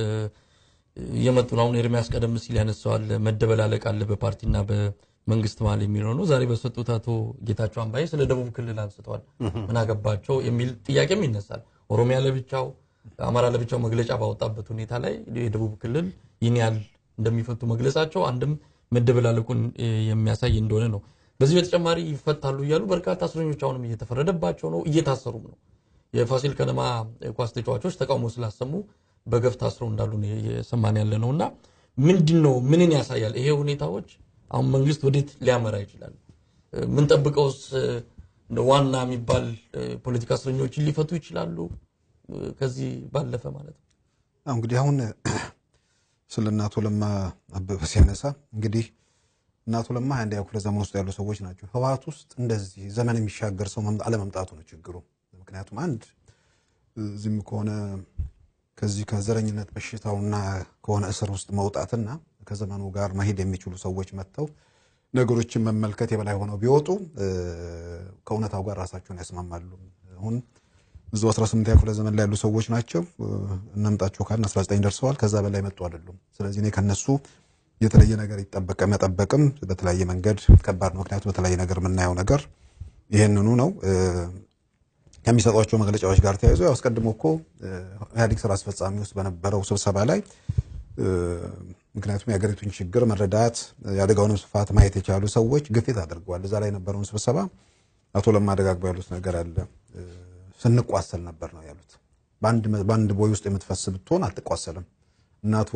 እየመጡ ነው። አሁን ኤርሚያስ ቀደም ሲል ያነሳዋል መደበላለቅ አለ በፓርቲና በመንግስት መሀል የሚለው ነው። ዛሬ በሰጡት አቶ ጌታቸው አምባዬ ስለ ደቡብ ክልል አንስተዋል። ምን አገባቸው የሚል ጥያቄም ይነሳል። ኦሮሚያ ለብቻው፣ አማራ ለብቻው መግለጫ ባወጣበት ሁኔታ ላይ የደቡብ ክልል ይህን ያህል እንደሚፈቱ መግለጻቸው አንድም መደበላለቁን የሚያሳይ እንደሆነ ነው። በዚህ በተጨማሪ ይፈታሉ እያሉ በርካታ እስረኞች አሁንም እየተፈረደባቸው ነው፣ እየታሰሩም ነው። የፋሲል ከነማ ኳስ ተጫዋቾች ተቃውሞ ስላሰሙ በገፍ ታስረው እንዳሉ የሰማን ያለ ነው እና ምንድን ነው ምንን ያሳያል? ይሄ ሁኔታዎች አሁን መንግስት ወዴት ሊያመራ ይችላል? ምንጠብቀውስ ዋና የሚባል ፖለቲካ እስረኞችን ሊፈቱ ይችላሉ? ከዚህ ባለፈ ማለት ነው። እንግዲህ አሁን ስለ እናቶ ለማ አበበ ሲያነሳ እንግዲህ እናቶ ለማ አንደኛ ክፍለ ዘመን ውስጥ ያሉ ሰዎች ናቸው። ህወሓት ውስጥ እንደዚህ ዘመን የሚሻገር ሰው አለመምጣቱ ነው ችግሩ። ምክንያቱም አንድ እዚህም ከሆነ ከዚህ ከዘረኝነት በሽታውና ከሆነ እስር ውስጥ መውጣትና ከዘመኑ ጋር መሄድ የሚችሉ ሰዎች መጥተው ነገሮችን መመልከት የበላይ ሆነው ቢወጡ ከእውነታው ጋር ራሳቸውን ያስማማሉ። አሁን ብዙ 18 ክፍለ ዘመን ላይ ያሉ ሰዎች ናቸው። እናምጣቸው ካልን 19 ደርሰዋል። ከዛ በላይ መጡ አይደሉም። ስለዚህ እኔ ከነሱ የተለየ ነገር ይጠበቀ መጠበቅም በተለያየ መንገድ ከባድ ነው። ምክንያቱም በተለያየ ነገር የምናየው ነገር ይህንኑ ነው። ከሚሰጧቸው መግለጫዎች ጋር ተያይዞ ያው አስቀድሞ እኮ ኢህአዴግ ስራ አስፈጻሚ ውስጥ በነበረው ስብሰባ ላይ ምክንያቱም የሀገሪቱን ችግር መረዳት የአደጋውንም ስፋት ማየት የቻሉ ሰዎች ግፊት አድርገዋል። እዛ ላይ የነበረውን ስብሰባ አቶ ለማ ደጋግበው ያሉት ነገር አለ። ስንቋሰል ነበር ነው ያሉት። በአንድ ቦይ ውስጥ የምትፈስ ብትሆን አትቋሰልም። እናቶ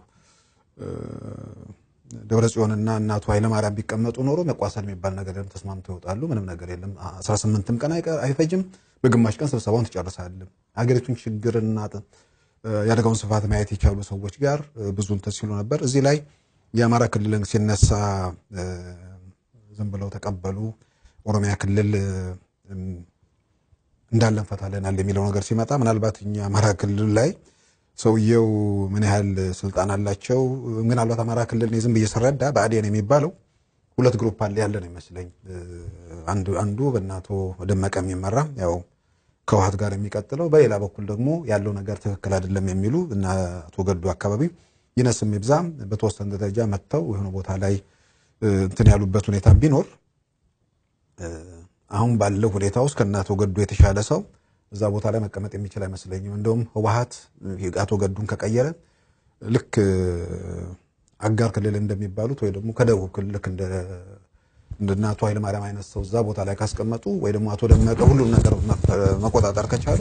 ደብረ ጽዮንና እናቱ ኃይለማርያም ቢቀመጡ ኖሮ መቋሰል የሚባል ነገር የለም። ተስማምተው ይወጣሉ። ምንም ነገር የለም። 18ም ቀን አይፈጅም። በግማሽ ቀን ስብሰባውን ትጨርሳለህ። ሀገሪቱን ችግርና የአደጋውን ስፋት ማየት የቻሉ ሰዎች ጋር ብዙ እንትን ሲሉ ነበር። እዚህ ላይ የአማራ ክልልን ሲነሳ ዝም ብለው ተቀበሉ። ኦሮሚያ ክልል እንዳለን ፈታለናል የሚለው ነገር ሲመጣ ምናልባት እኛ አማራ ክልል ላይ ሰውየው ምን ያህል ስልጣን አላቸው? ምናልባት አማራ ክልል ዝም ብዬ ስረዳ ብአዴን የሚባለው ሁለት ግሩፕ አለ ያለ ነው ይመስለኝ። አንዱ በእናቶ ደመቀ የሚመራ ያው ከውሃት ጋር የሚቀጥለው፣ በሌላ በኩል ደግሞ ያለው ነገር ትክክል አይደለም የሚሉ እና አቶ ገዱ አካባቢ ይነስም ይብዛም በተወሰነ ደረጃ መጥተው የሆነ ቦታ ላይ እንትን ያሉበት ሁኔታ ቢኖር አሁን ባለው ሁኔታ ውስጥ ከእነ አቶ ገዱ የተሻለ ሰው እዛ ቦታ ላይ መቀመጥ የሚችል አይመስለኝም። እንደውም ህወሀት አቶ ገዱን ከቀየረ ልክ አጋር ክልል እንደሚባሉት ወይ ደግሞ ከደቡብ ክልል ልክ እንደ አቶ ኃይለማርያም አይነት ሰው እዛ ቦታ ላይ ካስቀመጡ ወይ ደግሞ አቶ ደመቀ ሁሉም ነገር መቆጣጠር ከቻሉ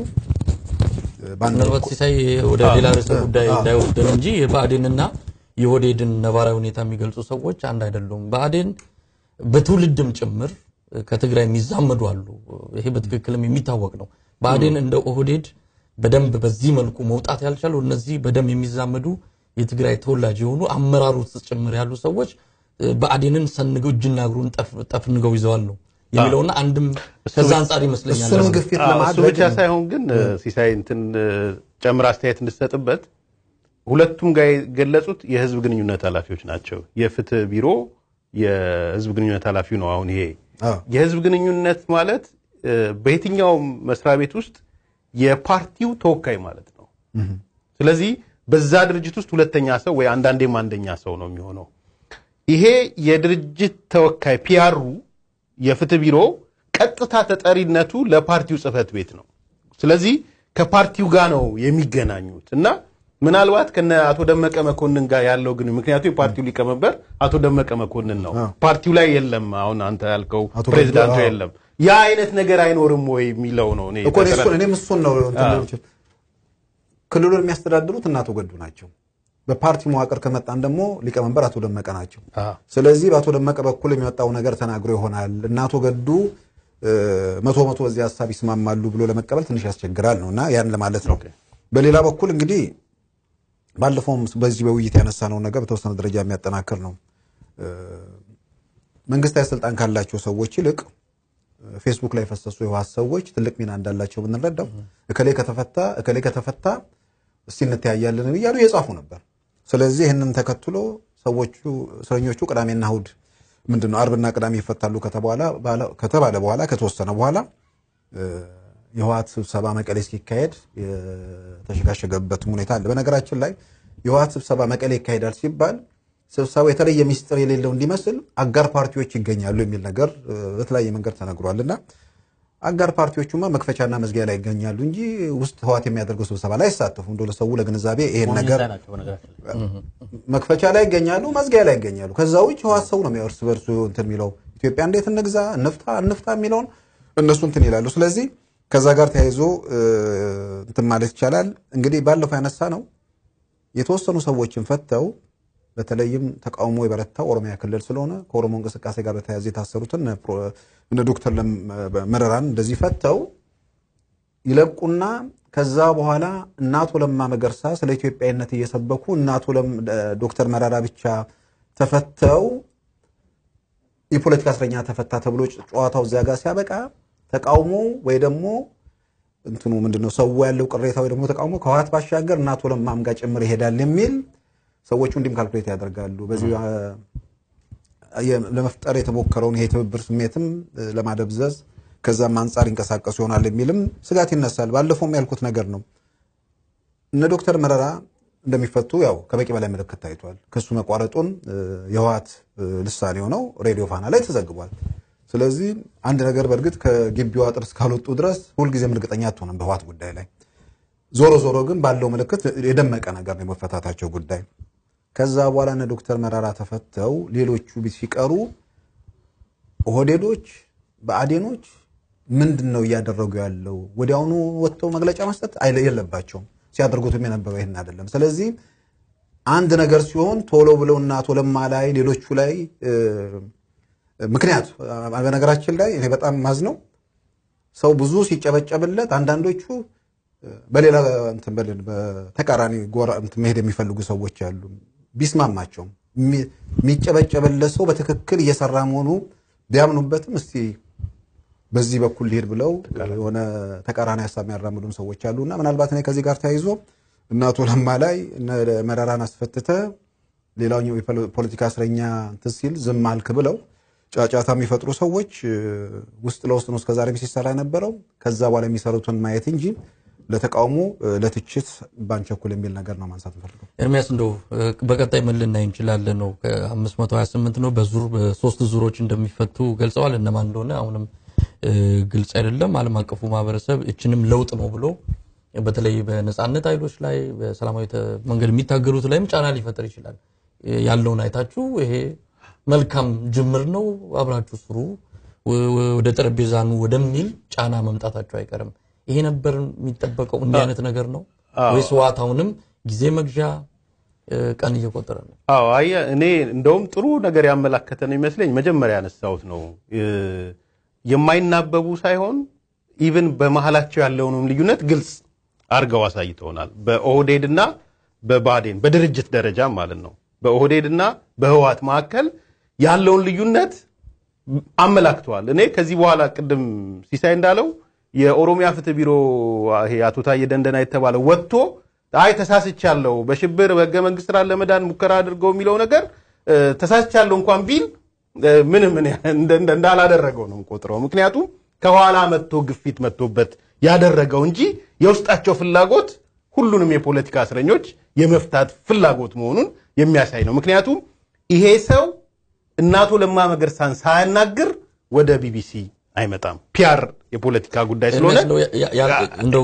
ምናልባት ሲሳይ ወደ ሌላ ርዕሰ ጉዳይ እንዳይወስደን እንጂ የብአዴንና የኦህዴድን ነባራዊ ሁኔታ የሚገልጹ ሰዎች አንድ አይደሉም። ብአዴን በትውልድም ጭምር ከትግራይ የሚዛመዱ አሉ። ይሄ በትክክልም የሚታወቅ ነው። ብአዴን እንደ ኦህዴድ በደንብ በዚህ መልኩ መውጣት ያልቻሉ እነዚህ በደንብ የሚዛመዱ የትግራይ ተወላጅ የሆኑ አመራሩ ውስጥ ጭምር ያሉ ሰዎች ብአዴንን ሰንገው እጅና እግሩን ጠፍንገው ይዘዋል ነው የሚለውና አንድም ከዛ አንጻር ይመስለኛል እሱንም ግፊት እሱ ለማድረግ ብቻ ሳይሆን ግን ሲሳይ እንትን ጨምር አስተያየት እንድሰጥበት ሁለቱም ጋር የገለጹት የህዝብ ግንኙነት ኃላፊዎች ናቸው። የፍትህ ቢሮ የህዝብ ግንኙነት ኃላፊው ነው። አሁን ይሄ አዎ። የህዝብ ግንኙነት ማለት በየትኛውም መስሪያ ቤት ውስጥ የፓርቲው ተወካይ ማለት ነው። ስለዚህ በዛ ድርጅት ውስጥ ሁለተኛ ሰው ወይ አንዳንዴም አንደኛ ሰው ነው የሚሆነው። ይሄ የድርጅት ተወካይ ፒያሩ የፍትህ ቢሮ ቀጥታ ተጠሪነቱ ለፓርቲው ጽህፈት ቤት ነው። ስለዚህ ከፓርቲው ጋር ነው የሚገናኙት እና ምናልባት ከነ አቶ ደመቀ መኮንን ጋር ያለው ግን ምክንያቱም የፓርቲው ሊቀመንበር አቶ ደመቀ መኮንን ነው። ፓርቲው ላይ የለም። አሁን አንተ ያልከው አቶ ፕሬዚዳንቱ ገዱ፣ አዎ። የለም። ያ አይነት ነገር አይኖርም ወይ የሚለው ነው እኔ እኮ እኔ እሱን እኔም እሱን ነው እንትን አዎ። ልል የምችል። ክልሉን የሚያስተዳድሩት እነ አቶ ገዱ ናቸው። በፓርቲው መዋቅር ከመጣን ደግሞ ሊቀመንበር አቶ ደመቀ ናቸው። አዎ። ስለዚህ በአቶ ደመቀ በኩል የሚወጣው ነገር ተናግሮ ይሆናል እና አቶ ገዱ እ፣ መቶ መቶ በዚህ ሀሳብ ይስማማሉ ብሎ ለመቀበል ትንሽ ያስቸግራል ነው እና ያን ለማለት ነው። በሌላ በኩል እንግዲህ ባለፈውም በዚህ በውይይት ያነሳነው ነገር በተወሰነ ደረጃ የሚያጠናክር ነው። እ፣ መንግስታዊ ስልጣን ካላቸው ሰዎች ይልቅ ፌስቡክ ላይ የፈሰሱ የህወሓት ሰዎች ትልቅ ሚና እንዳላቸው ብንረዳው እከሌ ከተፈታ እከሌ ከተፈታ እስቲ እንተያያለን እያሉ እየጻፉ ነበር። ስለዚህ ይህንን ተከትሎ ሰዎቹ እስረኞቹ ቅዳሜና እሑድ ምንድን ነው አርብና ቅዳሜ ይፈታሉ ከተባለ ከተባለ በኋላ ከተወሰነ በኋላ እ፣ የህወሓት ስብሰባ መቀሌ እስኪካሄድ የተሸጋሸገበትም ሁኔታ አለ። በነገራችን ላይ የህወሓት ስብሰባ መቀሌ ይካሄዳል ሲባል ስብሰባው የተለየ ሚስጥር የሌለው እንዲመስል አጋር ፓርቲዎች ይገኛሉ የሚል ነገር እ፣ በተለያየ መንገድ ተነግሯል እና አጋር ፓርቲዎቹማ መክፈቻና መዝጊያ ላይ ይገኛሉ እንጂ ውስጥ ህወሓት የሚያደርገው ስብሰባ ላይ አይሳተፉም። እንደው ለሰው ለግንዛቤ ይሄን ነገር ላይ ናቸው በነገራችን ላይ። መክፈቻ ላይ ይገኛሉ፣ መዝጊያ ላይ ይገኛሉ። ከዛ ውጭ ህወሓት ሰው ነው እርስ በርሱ እንትን የሚለው ኢትዮጵያ እንዴት እንግዛ እንፍታ እንፍታ የሚለውን እነሱ እንትን ይላሉ። ስለዚህ ከዛ ጋር ተያይዞ እ፣ እንትን ማለት ይቻላል። እንግዲህ ባለፈው ያነሳ ነው የተወሰኑ ሰዎችን ፈተው በተለይም ተቃውሞ የበረታው ኦሮሚያ ክልል ስለሆነ ከኦሮሞ እንቅስቃሴ ጋር በተያያዘ የታሰሩትን እነ ፕሮ- እነ ዶክተር ለም- መረራን እንደዚህ ፈተው ይለቁና ከዛ በኋላ እናቶ ለማ መገርሳ ስለ ኢትዮጵያዊነት እየሰበኩ እናቶ ለም- ዶክተር መረራ ብቻ ተፈተው የፖለቲካ እስረኛ ተፈታ ተብሎ ጨዋታው እዚያ ጋር ሲያበቃ ተቃውሞ ወይ ደግሞ እንትኑ ምንድነው ሰው ያለው ቅሬታ ወይ ደግሞ ተቃውሞ ከህወሓት ባሻገር እና አቶ ለማም ጋር ጭምር ይሄዳል የሚል ሰዎቹ እንዲህም ካልኩሌት ያደርጋሉ። በዚህ ለመፍጠር የተሞከረውን ይሄ ትብብር ስሜትም ለማደብዘዝ ከዛም አንጻር ይንቀሳቀሱ ይሆናል የሚልም ስጋት ይነሳል። ባለፈውም ያልኩት ነገር ነው። እነ ዶክተር መረራ እንደሚፈቱ ያው ከበቂ በላይ ምልክት ታይቷል። ክሱ መቋረጡን የህወሓት ልሳኔ ሆነው ሬዲዮ ፋና ላይ ተዘግቧል። ስለዚህ አንድ ነገር በእርግጥ ከግቢው አጥር እስካልወጡ ድረስ ሁልጊዜም እርግጠኛ አትሆንም በህወሓት ጉዳይ ላይ። ዞሮ ዞሮ ግን ባለው ምልክት የደመቀ ነገር ነው የመፈታታቸው ጉዳይ። ከዛ በኋላ እነ ዶክተር መረራ ተፈተው ሌሎቹ ሲቀሩ ኦህዴዶች፣ ብአዴኖች ምንድን ነው እያደረጉ ያለው? ወዲያውኑ ወጥተው መግለጫ መስጠት የለባቸውም። ሲያደርጉትም የነበረው ይህን አይደለም። ስለዚህ አንድ ነገር ሲሆን ቶሎ ብለው እና አቶ ለማ ላይ ሌሎቹ ላይ ምክንያት በነገራችን ላይ እኔ በጣም ማዝነው ሰው ብዙ ሲጨበጨብለት አንዳንዶቹ በሌላ እንትን በልን በተቃራኒ ጎራ እንትን መሄድ የሚፈልጉ ሰዎች አሉ። ቢስማማቸውም የሚጨበጨብለት ሰው በትክክል እየሰራ መሆኑ ቢያምኑበትም እስቲ በዚህ በኩል ሊሄድ ብለው የሆነ ተቃራኒ ሀሳብ የሚያራምዱም ሰዎች አሉ እና ምናልባት እኔ ከዚህ ጋር ተያይዞ እነ አቶ ለማ ላይ እነ መረራን አስፈትተ ሌላኛው የፖለቲካ እስረኛ እንትን ሲል ዝም አልክ ብለው ጫጫታ የሚፈጥሩ ሰዎች ውስጥ ለውስጥ ነው እስከዛሬም ሲሰራ የነበረው። ከዛ በኋላ የሚሰሩትን ማየት እንጂ ለተቃውሞ ለትችት ባንቸኩል የሚል ነገር ነው ማንሳት እንፈልገው። ኤርሚያስ እንደው በቀጣይ ምን ልናይ እንችላለን ነው ከ528 ነው በዙር በሶስት ዙሮች እንደሚፈቱ ገልጸዋል። እነማን እንደሆነ አሁንም ግልጽ አይደለም። ዓለም አቀፉ ማህበረሰብ እችንም ለውጥ ነው ብሎ በተለይ በነጻነት ኃይሎች ላይ በሰላማዊ መንገድ የሚታገሉት ላይም ጫና ሊፈጥር ይችላል። ያለውን አይታችሁ ይሄ መልካም ጅምር ነው፣ አብራችሁ ስሩ፣ ወደ ጠረጴዛ ኑ ወደሚል ጫና መምጣታቸው አይቀርም። ይሄ ነበር የሚጠበቀው። እንዲህ አይነት ነገር ነው ወይስ ህወሓት አሁንም ጊዜ መግዣ ቀን እየቆጠረ ነው? አዎ አየህ፣ እኔ እንደውም ጥሩ ነገር ያመላከተ ነው ይመስለኝ። መጀመሪያ ያነሳሁት ነው የማይናበቡ ሳይሆን ኢቭን በመሀላቸው ያለውንም ልዩነት ግልጽ አድርገው አሳይተውናል። በኦህዴድ እና በባዴን በድርጅት ደረጃ ማለት ነው። በኦህዴድ እና በህወሓት መካከል ያለውን ልዩነት አመላክተዋል። እኔ ከዚህ በኋላ ቅድም ሲሳይ እንዳለው የኦሮሚያ ፍትህ ቢሮ ይሄ አቶ ታዬ ደንደና የተባለው ወጥቶ አይ ተሳስቻለሁ፣ በሽብር በህገ መንግስት ስራ ለመዳን ሙከራ አድርገው የሚለው ነገር ተሳስቻለሁ እንኳን ቢል ምንም እንዳላደረገው ነው ቆጥረው። ምክንያቱም ከኋላ መጥቶ ግፊት መጥቶበት ያደረገው እንጂ የውስጣቸው ፍላጎት ሁሉንም የፖለቲካ እስረኞች የመፍታት ፍላጎት መሆኑን የሚያሳይ ነው። ምክንያቱም ይሄ ሰው እናቶ ለማ መገርሳን ሳያናግር ወደ ቢቢሲ አይመጣም። ፒያር የፖለቲካ ጉዳይ ስለሆነ እንደው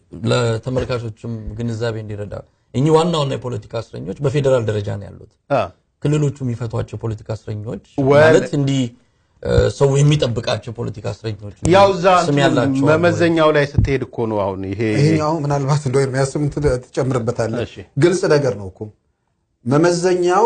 ለተመልካቾችም ግንዛቤ እንዲረዳ እኚህ ዋና ዋና የፖለቲካ እስረኞች በፌዴራል ደረጃ ነው ያሉት። ክልሎቹ የሚፈቷቸው የፖለቲካ እስረኞች ማለት እንዲህ ሰው የሚጠብቃቸው የፖለቲካ እስረኞች ያው እዛ ስም ያላቸው መመዘኛው ላይ ስትሄድ እኮ ነው አሁን ይሄ ይሄኛው ምናልባት እንደው የሚያስብ ትጨምርበታለህ። እሺ። ግልጽ ነገር ነው እኮ መመዘኛው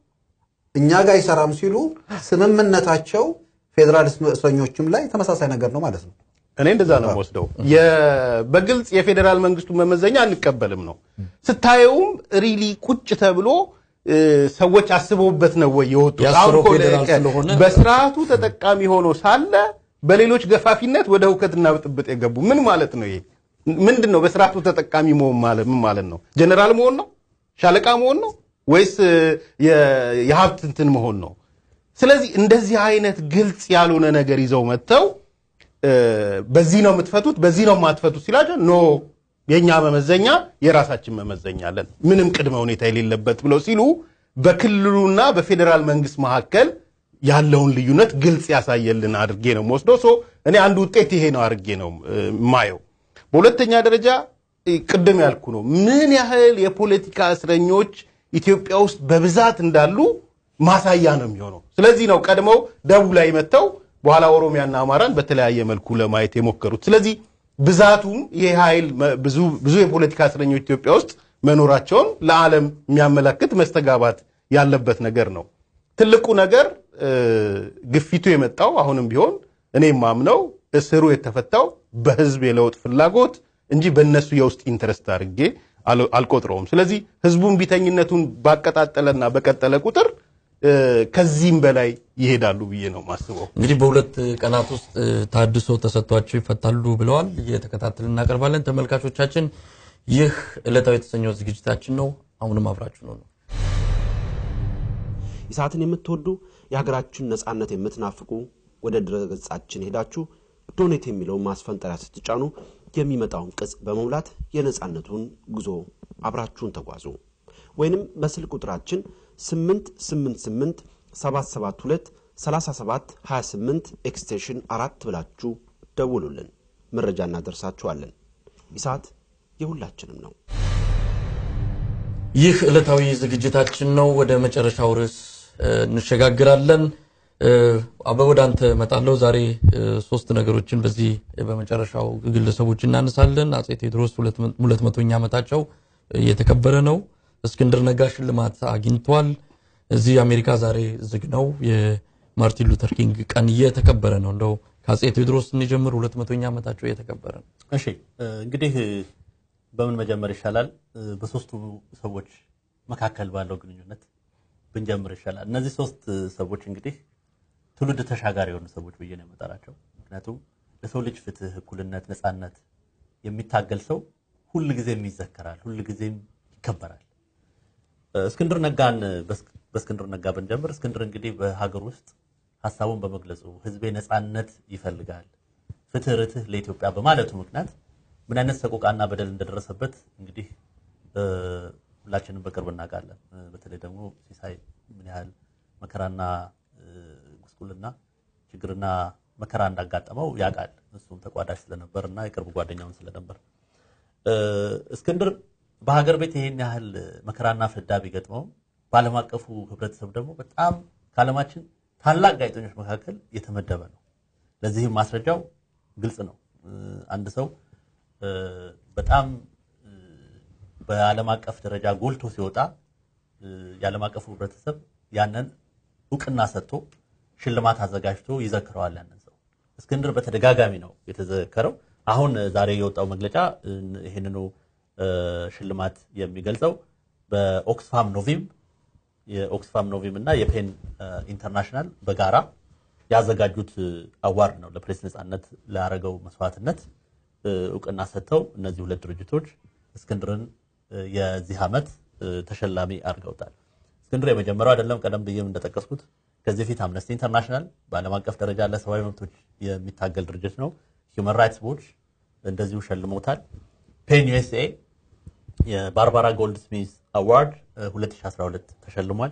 እኛ ጋር አይሰራም ሲሉ ስምምነታቸው ፌዴራል እስረኞችም ላይ ተመሳሳይ ነገር ነው ማለት ነው። እኔ እንደዛ ነው የምወስደው። የ- በግልጽ የፌዴራል መንግስቱ መመዘኛ አንቀበልም ነው። ስታየውም ሪሊ ቁጭ ተብሎ እ፣ ሰዎች አስበውበት ነው ወይ የወጡት? ያሰረው አሁን እኮ ፌዴራል ለ- ስለሆነ በስርዓቱ ተጠቃሚ ሆኖ ሳለ በሌሎች ገፋፊነት ወደ ሁከትና ብጥብጥ የገቡ ምን ማለት ነው? ይሄ ምንድን ነው? በስርዓቱ ተጠቃሚ መሆን ማለት ምን ማለት ነው? ጀነራል መሆን ነው? ሻለቃ መሆን ነው? ወይስ እ፣ የ- የሀብት እንትን መሆን ነው? ስለዚህ እንደዚህ አይነት ግልጽ ያልሆነ ነገር ይዘው መጥተው እ፣ በዚህ ነው የምትፈቱት፣ በዚህ ነው የማትፈቱት ሲላቸው ኖ የእኛ መመዘኛ የራሳችን መመዘኛ አለን፣ ምንም ቅድመ ሁኔታ የሌለበት ብለው ሲሉ በክልሉና በፌዴራል መንግስት መካከል ያለውን ልዩነት ግልጽ ያሳየልን አድርጌ ነው የምወስደው። ሶ እኔ አንድ ውጤት ይሄ ነው አድርጌ ነው እ፣ የማየው። በሁለተኛ ደረጃ እ፣ ቅድም ያልኩ ነው ምን ያህል የፖለቲካ እስረኞች ኢትዮጵያ ውስጥ በብዛት እንዳሉ ማሳያ ነው የሚሆነው። ስለዚህ ነው ቀድመው ደቡብ ላይ መጥተው በኋላ ኦሮሚያና አማራን በተለያየ መልኩ ለማየት የሞከሩት። ስለዚህ ብዛቱም ይሄ ኃይል መ- ብዙ ብዙ የፖለቲካ እስረኞች ኢትዮጵያ ውስጥ መኖራቸውን ለዓለም የሚያመላክት መስተጋባት ያለበት ነገር ነው። ትልቁ ነገር እ፣ ግፊቱ የመጣው አሁንም ቢሆን እኔ ማምነው እስሩ የተፈታው በህዝብ የለውጥ ፍላጎት እንጂ በእነሱ የውስጥ ኢንተረስት አድርጌ አል- አልቆጥረውም። ስለዚህ ህዝቡን ቢተኝነቱን ባቀጣጠለና በቀጠለ ቁጥር ከዚህም በላይ ይሄዳሉ ብዬ ነው ማስበው። እንግዲህ በሁለት ቀናት ውስጥ ታድሶ ተሰጥቷቸው ይፈታሉ ብለዋል። እየተከታተልን እናቀርባለን። ተመልካቾቻችን ይህ ዕለታዊ የተሰኘው ዝግጅታችን ነው። አሁንም አብራችሁ ነው ነው ኢሳትን የምትወዱ የሀገራችን ነጻነት የምትናፍቁ ወደ ድረገጻችን ሄዳችሁ ዶኔት የሚለውን ማስፈንጠሪያ ስትጫኑ የሚመጣውን ቅጽ በመሙላት የነጻነቱን ጉዞ አብራችሁን ተጓዙ። ወይንም በስልክ ቁጥራችን 888 772 37 28 ኤክስቴንሽን አራት ብላችሁ ደውሉልን። መረጃ እናደርሳችኋለን። ኢሳት የሁላችንም ነው። ይህ ዕለታዊ ዝግጅታችን ነው። ወደ መጨረሻው ርዕስ እንሸጋግራለን። አበበ ወደ አንተ እመጣለሁ። ዛሬ ሶስት ነገሮችን በዚህ በመጨረሻው ግለሰቦች እናነሳለን። አጼ ቴዎድሮስ ሁለት መቶኛ ዓመታቸው እየተከበረ ነው። እስክንድር ነጋ ሽልማት አግኝቷል። እዚህ አሜሪካ ዛሬ ዝግ ነው። የማርቲን ሉተር ኪንግ ቀን እየተከበረ ነው። እንደው ከአጼ ቴዎድሮስ ስንጀምር ሁለት መቶኛ ዓመታቸው እየተከበረ ነው። እሺ እንግዲህ በምን መጀመር ይሻላል? በሶስቱ ሰዎች መካከል ባለው ግንኙነት ብንጀምር ይሻላል። እነዚህ ሶስት ሰዎች እንግዲህ ትውልድ ተሻጋሪ የሆኑ ሰዎች ብዬ ነው የምጠራቸው። ምክንያቱም ለሰው ልጅ ፍትህ፣ እኩልነት፣ ነፃነት የሚታገል ሰው ሁል ጊዜም ይዘከራል፣ ሁል ጊዜም ይከበራል። እስክንድር ነጋን በእስክንድር ነጋ ብንጀምር እስክንድር እንግዲህ በሀገር ውስጥ ሀሳቡን በመግለጹ ህዝቤ ነፃነት ይፈልጋል፣ ፍትህ፣ ርትህ ለኢትዮጵያ በማለቱ ምክንያት ምን አይነት ሰቆቃና በደል እንደደረሰበት እንግዲህ ሁላችንም በቅርብ እናውቃለን። በተለይ ደግሞ ሲሳይ ምን ያህል መከራና ጉስቁልና ችግርና መከራ እንዳጋጠመው ያውቃል። እሱም ተቋዳሽ ስለነበር እና የቅርብ ጓደኛውን ስለነበር እስክንድር በሀገር ቤት ይሄን ያህል መከራና ፍዳ ቢገጥመውም በዓለም አቀፉ ህብረተሰብ ደግሞ በጣም ከዓለማችን ታላቅ ጋዜጠኞች መካከል የተመደበ ነው። ለዚህም ማስረጃው ግልጽ ነው። አንድ ሰው በጣም በዓለም አቀፍ ደረጃ ጎልቶ ሲወጣ የዓለም አቀፉ ህብረተሰብ ያንን እውቅና ሰጥቶ ሽልማት አዘጋጅቶ ይዘክረዋል። ያንን ሰው እስክንድር በተደጋጋሚ ነው የተዘከረው። አሁን ዛሬ የወጣው መግለጫ ይህንኑ ሽልማት የሚገልጸው በኦክስፋም ኖቪም የኦክስፋም ኖቪም እና የፔን ኢንተርናሽናል በጋራ ያዘጋጁት አዋርድ ነው። ለፕሬስ ነፃነት ላረገው መስዋዕትነት እውቅና ሰጥተው እነዚህ ሁለት ድርጅቶች እስክንድርን የዚህ ዓመት ተሸላሚ አድርገውታል። እስክንድር የመጀመሪያው አይደለም። ቀደም ብዬም እንደጠቀስኩት ከዚህ በፊት አምነስቲ ኢንተርናሽናል በዓለም አቀፍ ደረጃ ለሰብአዊ መብቶች የሚታገል ድርጅት ነው። ሂውማን ራይትስ ዎች እንደዚሁ ሸልሞታል። ፔን ዩኤስኤ የባርባራ ጎልድ ስሚዝ አዋርድ 2012 ተሸልሟል።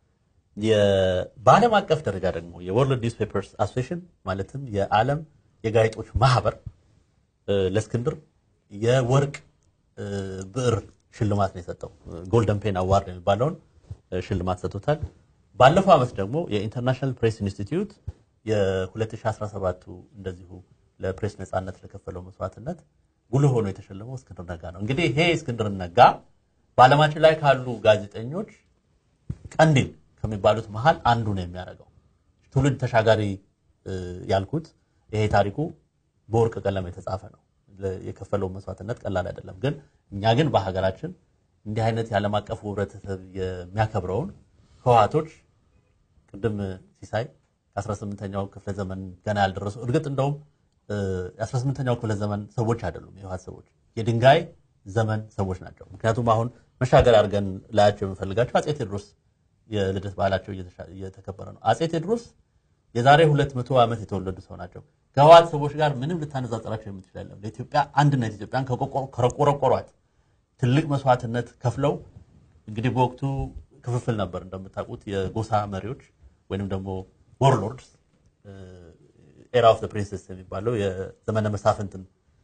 በዓለም አቀፍ ደረጃ ደግሞ የወርልድ ኒውስ ፔፐርስ አሶሲሽን ማለትም የዓለም የጋዜጦች ማህበር ለእስክንድር የወርቅ ብዕር ሽልማት ነው የሰጠው። ጎልደን ፔን አዋርድ የሚባለውን ሽልማት ሰጥቶታል። ባለፈው ዓመት ደግሞ የኢንተርናሽናል ፕሬስ ኢንስቲትዩት የ2017 እንደዚሁ ለፕሬስ ነፃነት ለከፈለው መስዋዕትነት ጉልህ ሆኖ የተሸለመው እስክንድር ነጋ ነው። እንግዲህ ይሄ እስክንድር ነጋ በዓለማችን ላይ ካሉ ጋዜጠኞች ቀንዲል ከሚባሉት መሃል አንዱ ነው የሚያደርገው። ትውልድ ተሻጋሪ ያልኩት ይሄ ታሪኩ በወርቅ ቀለም የተጻፈ ነው። የከፈለው መስዋዕትነት ቀላል አይደለም። ግን እኛ ግን በሀገራችን እንዲህ አይነት የዓለም አቀፉ ህብረተሰብ የሚያከብረውን ህወሓቶች ቅድም ሲሳይ ከ18ኛው ክፍለ ዘመን ገና ያልደረሱ እርግጥ እንደውም የ18ኛው ክፍለ ዘመን ሰዎች አይደሉም የህወሓት ሰዎች የድንጋይ ዘመን ሰዎች ናቸው። ምክንያቱም አሁን መሻገር አድርገን ላያቸው የምፈልጋቸው አጼ ቴዎድሮስ የልደት ባህላቸው እየተከበረ ነው። አጼ ቴዎድሮስ የዛሬ ሁለት መቶ ዓመት የተወለዱ ሰው ናቸው። ከህወሓት ሰዎች ጋር ምንም ልታነጻጸራቸው የምትችል አይደለም። ለኢትዮጵያ አንድነት ኢትዮጵያን ከቆረቆሯት ትልቅ መስዋዕትነት ከፍለው እንግዲህ በወቅቱ ክፍፍል ነበር እንደምታውቁት የጎሳ መሪዎች ወይንም ደግሞ ወርሎርድስ ኤራ ኦፍ ፕሪንሰስ የሚባለው የዘመነ መሳፍንትን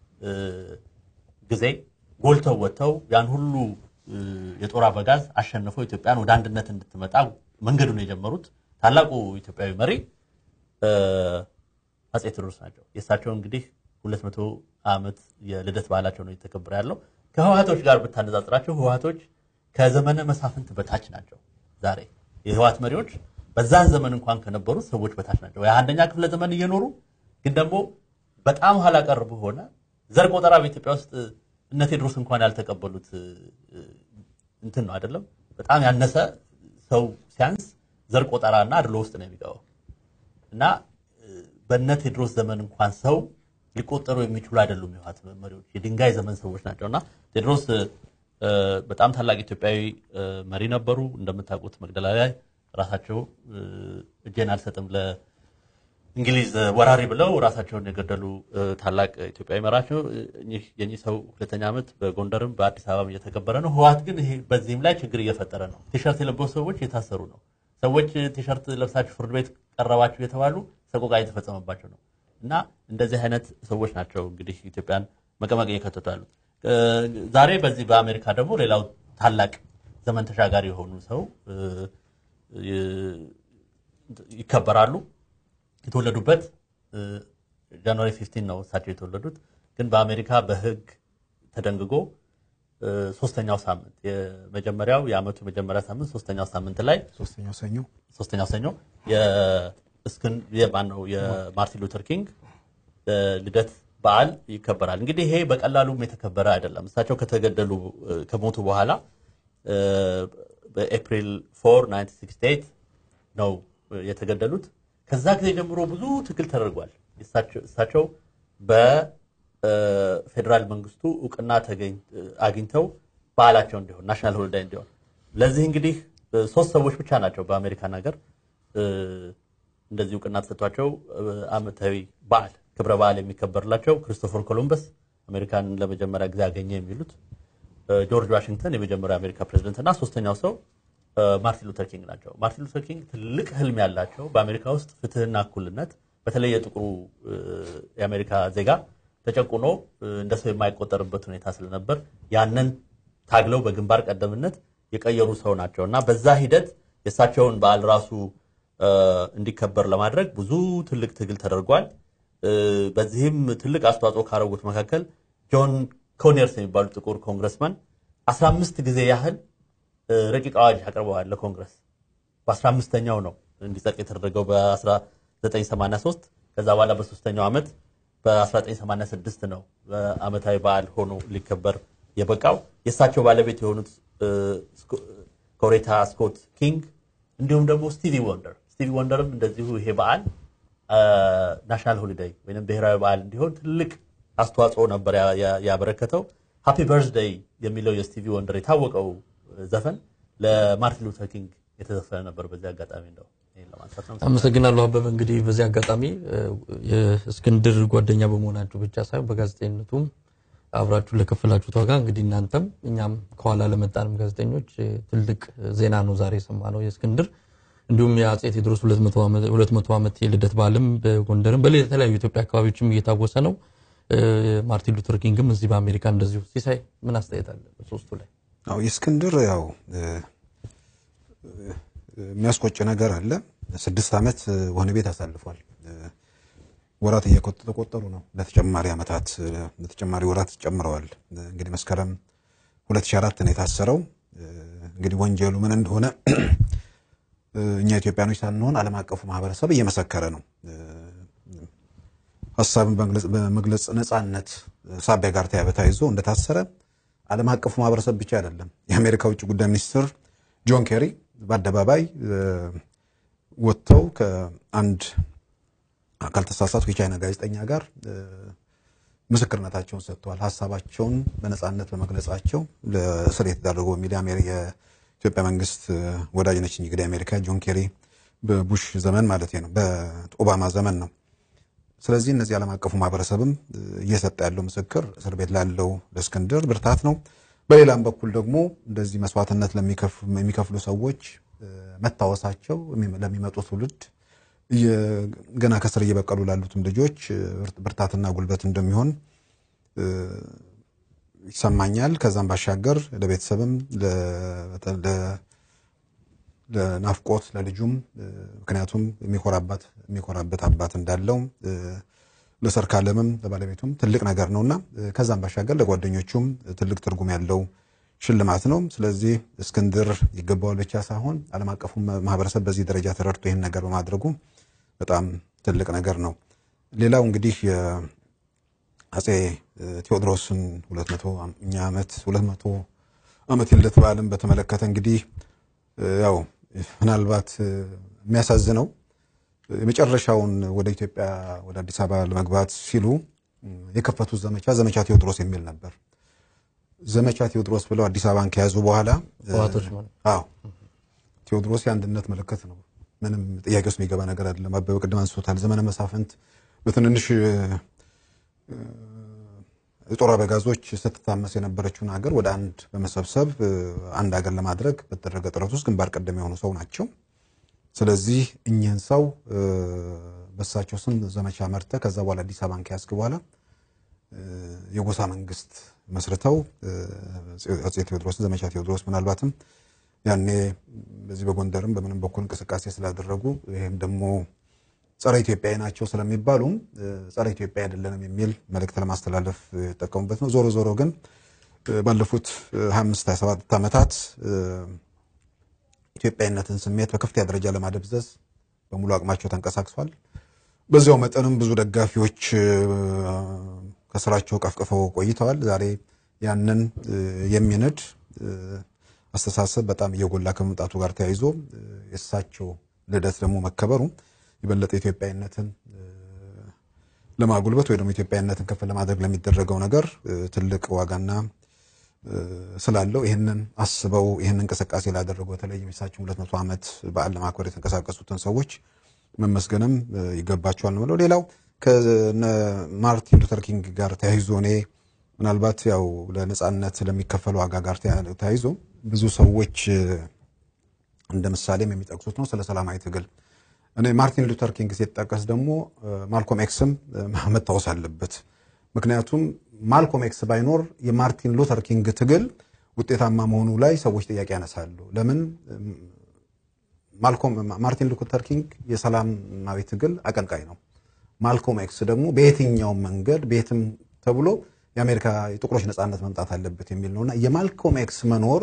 ጊዜ ጎልተው ወጥተው ያን ሁሉ የጦር አበጋዝ አሸንፈው ኢትዮጵያን ወደ አንድነት እንድትመጣ መንገዱን የጀመሩት ታላቁ ኢትዮጵያዊ መሪ አጼ ቴዎድሮስ ናቸው። የእሳቸው እንግዲህ ሁለት መቶ ዓመት የልደት በዓላቸው ነው እየተከበረ ያለው። ከህወሓቶች ጋር ብታነጻጽራቸው ህወሓቶች ከዘመነ መሳፍንት በታች ናቸው። ዛሬ የህወሓት መሪዎች በዛን ዘመን እንኳን ከነበሩት ሰዎች በታች ናቸው። የአንደኛ ክፍለ ዘመን እየኖሩ ግን ደግሞ በጣም ኋላ ቀር በሆነ ዘር ቆጠራ በኢትዮጵያ ውስጥ እነ ቴዎድሮስ እንኳን ያልተቀበሉት እንትን ነው አይደለም። በጣም ያነሰ ሰው ሲያንስ ዘር ቆጠራ እና አድሎ ውስጥ ነው የሚገባው እና እ፣ በእነ ቴዎድሮስ ዘመን እንኳን ሰው ሊቆጠሩ የሚችሉ አይደሉም። የህወሓት መሪዎች የድንጋይ ዘመን ሰዎች ናቸው እና ቴዎድሮስ እ፣ በጣም ታላቅ ኢትዮጵያዊ እ፣ መሪ ነበሩ። እንደምታውቁት መቅደላ ላይ ራሳቸው እ፣ እጄን አልሰጥም ለእንግሊዝ ወራሪ ብለው ራሳቸውን የገደሉ እ፣ ታላቅ ኢትዮጵያዊ መራቸው። እኚህ የኚህ ሰው ሁለተኛ ዓመት በጎንደርም በአዲስ አበባም እየተከበረ ነው። ህወሓት ግን ይሄ በዚህም ላይ ችግር እየፈጠረ ነው። ቲሸርት የለበሱ ሰዎች የታሰሩ ነው። ሰዎች ቲሸርት ለብሳችሁ ፍርድ ቤት ቀረባችሁ የተባሉ ሰቆቃ የተፈጸመባቸው ነው እና እንደዚህ አይነት ሰዎች ናቸው እንግዲህ ኢትዮጵያን መቀመቅ እየከተቱ ያሉት። እ፣ ዛሬ በዚህ በአሜሪካ ደግሞ ሌላው ታላቅ ዘመን ተሻጋሪ የሆኑ ሰው እ፣ ይ- ይከበራሉ። የተወለዱበት እ፣ ጃንዋሪ 15 ነው እሳቸው የተወለዱት። ግን በአሜሪካ በህግ ተደንግጎ እ፣ ሶስተኛው ሳምንት የመጀመሪያው የአመቱ መጀመሪያ ሳምንት ሶስተኛው ሳምንት ላይ ሶስተኛው ሰኞ ሶስተኛው ሰኞ የእስክን የማነው የማርቲን ሉተር ኪንግ እ፣ ልደት በዓል ይከበራል። እንግዲህ ይሄ በቀላሉም የተከበረ አይደለም። እሳቸው ከተገደሉ እ፣ ከሞቱ በኋላ እ፣ በኤፕሪል 4 1968 ነው እ፣ የተገደሉት። ከዛ ጊዜ ጀምሮ ብዙ ትግል ተደርጓል። እሳቸው- እሳቸው በፌዴራል መንግስቱ እውቅና ተገኝ- አግኝተው በዓላቸው እንዲሆን ናሽናል ሆሊዳይ እንዲሆን ለዚህ እንግዲህ እ፣ ሶስት ሰዎች ብቻ ናቸው በአሜሪካን ሀገር እ፣ እንደዚህ እውቅና ተሰጥቷቸው እ፣ አመታዊ በዓል ክብረ በዓል የሚከበርላቸው ክሪስቶፈር ኮሎምበስ አሜሪካን ለመጀመሪያ ጊዜ አገኘ የሚሉት እ፣ ጆርጅ ዋሽንግተን የመጀመሪያው የአሜሪካ ፕሬዚደንት እና ሶስተኛው ሰው እ፣ ማርቲን ሉተር ኪንግ ናቸው። ማርቲን ሉተር ኪንግ ትልቅ ህልም ያላቸው በአሜሪካ ውስጥ ፍትህና እኩልነት በተለይ የጥቁሩ እ፣ የአሜሪካ ዜጋ ተጨቁኖ እ፣ እንደ ሰው የማይቆጠርበት ሁኔታ ስለነበር ያንን ታግለው በግንባር ቀደምነት የቀየሩ ሰው ናቸው እና በዛ ሂደት የእሳቸውን በዓል ራሱ እ፣ እንዲከበር ለማድረግ ብዙ ትልቅ ትግል ተደርጓል። እ፣ በዚህም ትልቅ አስተዋጽኦ ካደረጉት መካከል ጆን ኮኔርስ የሚባሉ ጥቁር ኮንግረስማን 15 ጊዜ ያህል እ፣ ረቂቅ አዋጅ አቅርበዋል ለኮንግረስ። በ15ኛው ነው እንዲጸድቅ የተደረገው በ1983 ከዛ በኋላ በሶስተኛው ዓመት በ1986 ነው በአመታዊ በዓል ሆኖ ሊከበር የበቃው። የእሳቸው ባለቤት የሆኑት እ፣ ስኮ- ኮሬታ ስኮት ኪንግ እንዲሁም ደግሞ ስቲቪ ወንደር ስቲቪ ወንደርም እንደዚሁ ይሄ በዓል ናሽናል ሆሊዴይ ወይም ብሔራዊ በዓል እንዲሆን ትልቅ አስተዋጽኦ ነበር ያ- ያ- ያበረከተው። ሃፒ በርዝደይ የሚለው የስቲቪ ወንደር የታወቀው ዘፈን ለማርቲን ሉተር ኪንግ የተዘፈነ ነበር። በዚህ አጋጣሚ እንደው ይሄን ለማንሳት ነው። አመሰግናለሁ አበበ። እንግዲህ በዚህ አጋጣሚ እ፣ የእስክንድር ጓደኛ በመሆናችሁ ብቻ ሳይሆን በጋዜጠኝነቱም አብራችሁ ለከፈላችሁት ዋጋ እንግዲህ እናንተም እኛም ከኋላ ለመጣንም ጋዜጠኞች እ፣ ትልቅ ዜና ነው ዛሬ የሰማነው የእስክንድር እንዲሁም የአጼ ቴዎድሮስ 200 ዓመት የልደት በዓልም በጎንደርም በተለያዩ ኢትዮጵያ አካባቢዎችም እየታወሰ ነው። እ፣ ማርቲን ሉተር ኪንግም እዚህ በአሜሪካ እንደዚሁ። ሲሳይ ምን አስተያየት አለ በሶስቱ ላይ? አዎ የእስክንድር ያው እ፣ እ፣ የሚያስቆጭ ነገር አለ። ስድስት ዓመት እ፣ ወህኒ ቤት አሳልፏል። እ፣ ወራት እየተቆጠሩ ነው። ለተጨማሪ ዓመታት እ፣ ለተጨማሪ ወራት ጨምረዋል። እ፣ እንግዲህ መስከረም 2004 ነው የታሰረው። እ፣ እንግዲህ ወንጀሉ ምን እንደሆነ እ፣ እኛ ኢትዮጵያኖች ሳንሆን ዓለም አቀፉ ማህበረሰብ እየመሰከረ ነው። እ፣ ሀሳብን በመግለጽ- በመግለጽ ነጻነት ሳቢያ ጋር ተያ- ተያይዞ እንደታሰረ ዓለም አቀፉ ማህበረሰብ ብቻ አይደለም። የአሜሪካ ውጭ ጉዳይ ሚኒስትር ጆን ኬሪ በአደባባይ እ፣ ወጥተው ከአንድ ካልተሳሳትኩ የቻይና ጋዜጠኛ ጋር እ፣ ምስክርነታቸውን ሰጥተዋል። ሀሳባቸውን በነጻነት በመግለጻቸው ለእስር የተዳረጉ በሚል የአሜሪ- የኢትዮጵያ መንግስት እ፣ ወዳጅ ነች እንግዲህ አሜሪካ ጆን ኬሪ በቡሽ ዘመን ማለት ነው፣ በኦባማ ዘመን ነው። ስለዚህ እነዚህ ዓለም አቀፉ ማህበረሰብም እ፣ እየሰጠ ያለው ምስክር እስር ቤት ላለው ለእስክንድር ብርታት ነው። በሌላም በኩል ደግሞ እንደዚህ መስዋዕትነት ለሚከፍ- የሚከፍሉ ሰዎች እ፣ መታወሳቸው የሚ- ለሚመጡ ትውልድ እየ- ገና ከስር እየበቀሉ ላሉትም ልጆች እ፣ ብርት- ብርታትና ጉልበት እንደሚሆን እ፣ ይሰማኛል። ከዛም ባሻገር ለቤተሰብም ለ- ለ- ለናፍቆት ለልጁም እ፣ ምክንያቱም የሚኮራባት የሚኮራበት አባት እንዳለው እ፣ ለሰርካለምም ለባለቤቱም ትልቅ ነገር ነውና እ፣ ከዛም ባሻገር ለጓደኞቹም ትልቅ ትርጉም ያለው ሽልማት ነው። ስለዚህ እስክንድር ይገባዋል ብቻ ሳይሆን ዓለም አቀፉ ማህበረሰብ በዚህ ደረጃ ተረድቶ ይህን ነገር በማድረጉ በጣም ትልቅ ነገር ነው። ሌላው እንግዲህ የአጼ ቴዎድሮስን 200ኛ ዓመት 200 ዓመት የልደት በዓልን በተመለከተ እንግዲህ እ፣ ያው ምናልባት የሚያሳዝነው የመጨረሻውን ወደ ኢትዮጵያ ወደ አዲስ አበባ ለመግባት ሲሉ የከፈቱት ዘመቻ ዘመቻ ቴዎድሮስ የሚል ነበር። ዘመቻ ቴዎድሮስ ብለው አዲስ አበባን ከያዙ በኋላ ህወሓቶች ማለት አዎ ቴዎድሮስ የአንድነት ምልክት ነው። ምንም ጥያቄ ውስጥ የሚገባ ነገር አይደለም። አበበ ቅድም አንስቶታል። ዘመነ መሳፍንት በትንንሽ የጦር አበጋዞች ስትታመስ የነበረችውን ሀገር ወደ አንድ በመሰብሰብ አንድ ሀገር ለማድረግ በተደረገ ጥረት ውስጥ ግንባር ቀደም የሆኑ ሰው ናቸው። ስለዚህ እኚህን ሰው በሳቸው ስም ዘመቻ መርተ ከዛ በኋላ አዲስ አበባን ከያዝክ በኋላ የጎሳ መንግስት መስርተው አፄ ቴዎድሮስ ዘመቻ ቴዎድሮስ ምናልባትም ያኔ በዚህ በጎንደርም በምንም በኩል እንቅስቃሴ ስላደረጉ ይህም ደግሞ ጸረ ኢትዮጵያዊ ናቸው ስለሚባሉም ጸረ ኢትዮጵያ አይደለንም የሚል መልእክት ለማስተላለፍ የጠቀሙበት ነው። ዞሮ ዞሮ ግን ባለፉት 25 27 ዓመታት ኢትዮጵያዊነትን ስሜት በከፍተኛ ደረጃ ለማደብዘዝ በሙሉ አቅማቸው ተንቀሳቅሷል። በዚያው መጠንም ብዙ ደጋፊዎች ከስራቸው ቀፍቅፈው ቆይተዋል። ዛሬ ያንን የሚንድ አስተሳሰብ በጣም እየጎላ ከመምጣቱ ጋር ተያይዞ የእሳቸው ልደት ደግሞ መከበሩ የበለጠ ኢትዮጵያዊነትን ለማጉልበት ወይ ደግሞ ኢትዮጵያዊነትን ከፍ ለማድረግ ለሚደረገው ነገር ትልቅ ዋጋና ስላለው ይህንን አስበው ይህንን እንቅስቃሴ ላደረጉ በተለይ የሳቸውን ሁለት መቶ ዓመት በዓል ለማክበር የተንቀሳቀሱትን ሰዎች መመስገንም ይገባቸዋል ነው። ሌላው ከነ ማርቲን ሉተር ኪንግ ጋር ተያይዞ እኔ ምናልባት ያው ለነጻነት ለሚከፈሉ ዋጋ ጋር ተያይዞ ብዙ ሰዎች እንደ ምሳሌም የሚጠቅሱት ነው ስለ ሰላማዊ ትግል። እኔ ማርቲን ሉተር ኪንግ ሲጠቀስ ደግሞ ማልኮም ኤክስም መታወስ አለበት። ምክንያቱም ማልኮም ኤክስ ባይኖር የማርቲን ሉተር ኪንግ ትግል ውጤታማ መሆኑ ላይ ሰዎች ጥያቄ ያነሳሉ። ለምን? ማርቲን ሉተር ኪንግ የሰላማዊ ትግል አቀንቃይ ነው። ማልኮም ኤክስ ደግሞ በየትኛውም መንገድ ቤትም ተብሎ የአሜሪካ የጥቁሮች ነፃነት መምጣት አለበት የሚል ነውና የማልኮም ኤክስ መኖር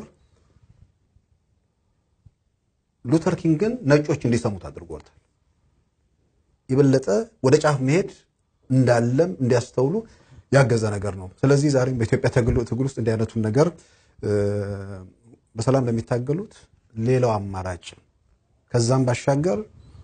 ሉተር ኪንግን ነጮች እንዲሰሙት አድርጎታል። የበለጠ ወደ ጫፍ መሄድ እንዳለም እንዲያስተውሉ ያገዘ ነገር ነው። ስለዚህ ዛሬም በኢትዮጵያ ትግል ውስጥ እንዲህ አይነቱን ነገር በሰላም ለሚታገሉት ሌላው አማራጭ ከዛም ባሻገር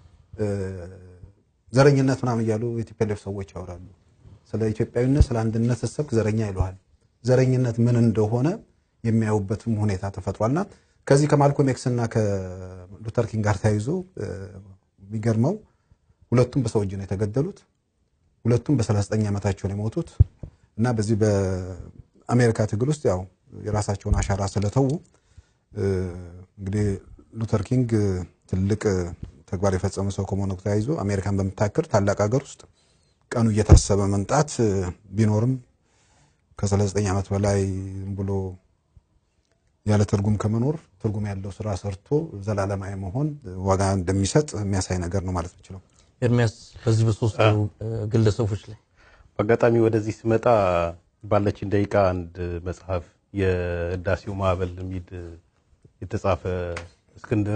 ዘረኝነት ምናምን እያሉ የቲፒኤልኤፍ ሰዎች ያወራሉ። ስለ ኢትዮጵያዊነት ስለ አንድነት ስትሰብክ ዘረኛ ይለዋል። ዘረኝነት ምን እንደሆነ የሚያዩበትም ሁኔታ ተፈጥሯልና ከዚህ ከማልኮም ኤክስ እና ከሉተር ኪንግ ጋር ተያይዞ የሚገርመው ሁለቱም በሰው እጅ ነው የተገደሉት። ሁለቱም በ39 ዓመታቸው ነው የሞቱት እና በዚህ በአሜሪካ ትግል ውስጥ ያው የራሳቸውን አሻራ ስለተዉ እንግዲህ ሉተር ኪንግ ትልቅ ተግባር የፈጸመ ሰው ከመሆኑ ተያይዞ አሜሪካን በምታክል ታላቅ ሀገር ውስጥ ቀኑ እየታሰበ መምጣት ቢኖርም ከ39 ዓመት በላይ ብሎ ያለ ትርጉም ከመኖር ትርጉም ያለው ስራ ሰርቶ ዘላለማዊ መሆን ዋጋ እንደሚሰጥ የሚያሳይ ነገር ነው ማለት ነው። ኤርሚያስ በዚህ በሶስቱ ግለሰቦች ላይ በአጋጣሚ ወደዚህ ስመጣ ባለችን ደቂቃ አንድ መጽሐፍ የህዳሴው ማዕበል የሚል የተጻፈ እስክንድር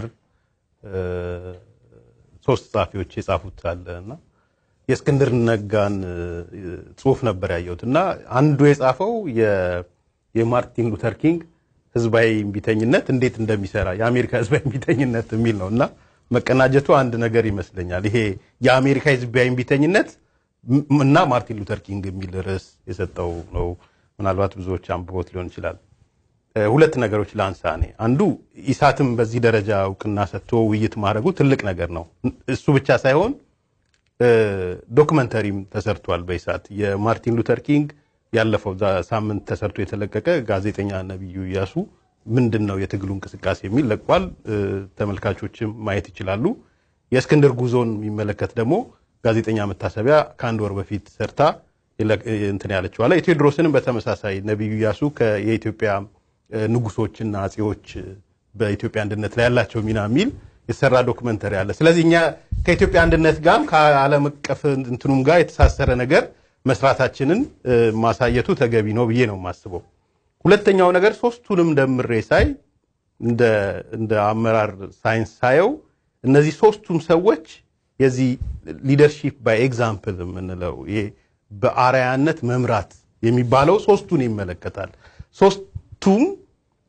ሶስት ጸሐፊዎች የጻፉት አለ እና የእስክንድር ነጋን ጽሁፍ ነበር ያየሁት እና አንዱ የጻፈው የማርቲን ሉተር ኪንግ ህዝባዊ እምቢተኝነት እንዴት እንደሚሰራ የአሜሪካ ህዝባዊ እምቢተኝነት የሚል ነው እና መቀናጀቱ አንድ ነገር ይመስለኛል። ይሄ የአሜሪካ ህዝባዊ እምቢተኝነት እና ማርቲን ሉተር ኪንግ የሚል ርዕስ የሰጠው ነው። ምናልባት ብዙዎች አንብቦት ሊሆን ይችላል። ሁለት ነገሮች ለአንሳ እኔ አንዱ ኢሳትም በዚህ ደረጃ እውቅና ሰጥቶ ውይይት ማድረጉ ትልቅ ነገር ነው። እሱ ብቻ ሳይሆን ዶክመንተሪም ተሰርቷል በኢሳት የማርቲን ሉተር ኪንግ ያለፈው ሳምንት ተሰርቶ የተለቀቀ ጋዜጠኛ ነቢዩ እያሱ ምንድን ነው የትግሉ እንቅስቃሴ የሚል ለቋል። ተመልካቾችም ማየት ይችላሉ። የእስክንድር ጉዞን የሚመለከት ደግሞ ጋዜጠኛ መታሰቢያ ከአንድ ወር በፊት ሰርታ እንትን ያለችው አለ። የቴዎድሮስንም በተመሳሳይ ነቢዩ እያሱ የኢትዮጵያ ንጉሶችና አጼዎች በኢትዮጵያ አንድነት ላይ ያላቸው ሚና የሚል የተሰራ ዶክመንተሪ አለ። ስለዚህ እኛ ከኢትዮጵያ አንድነት ጋርም ከዓለም አቀፍ እንትኑም ጋር የተሳሰረ ነገር መስራታችንን ማሳየቱ ተገቢ ነው ብዬ ነው የማስበው። ሁለተኛው ነገር ሶስቱንም ደምሬ ሳይ እንደ አመራር ሳይንስ ሳየው እነዚህ ሶስቱም ሰዎች የዚህ ሊደርሺፕ ባይ ኤግዛምፕል የምንለው ይሄ በአርአያነት መምራት የሚባለው ሶስቱን ይመለከታል። ሶስቱም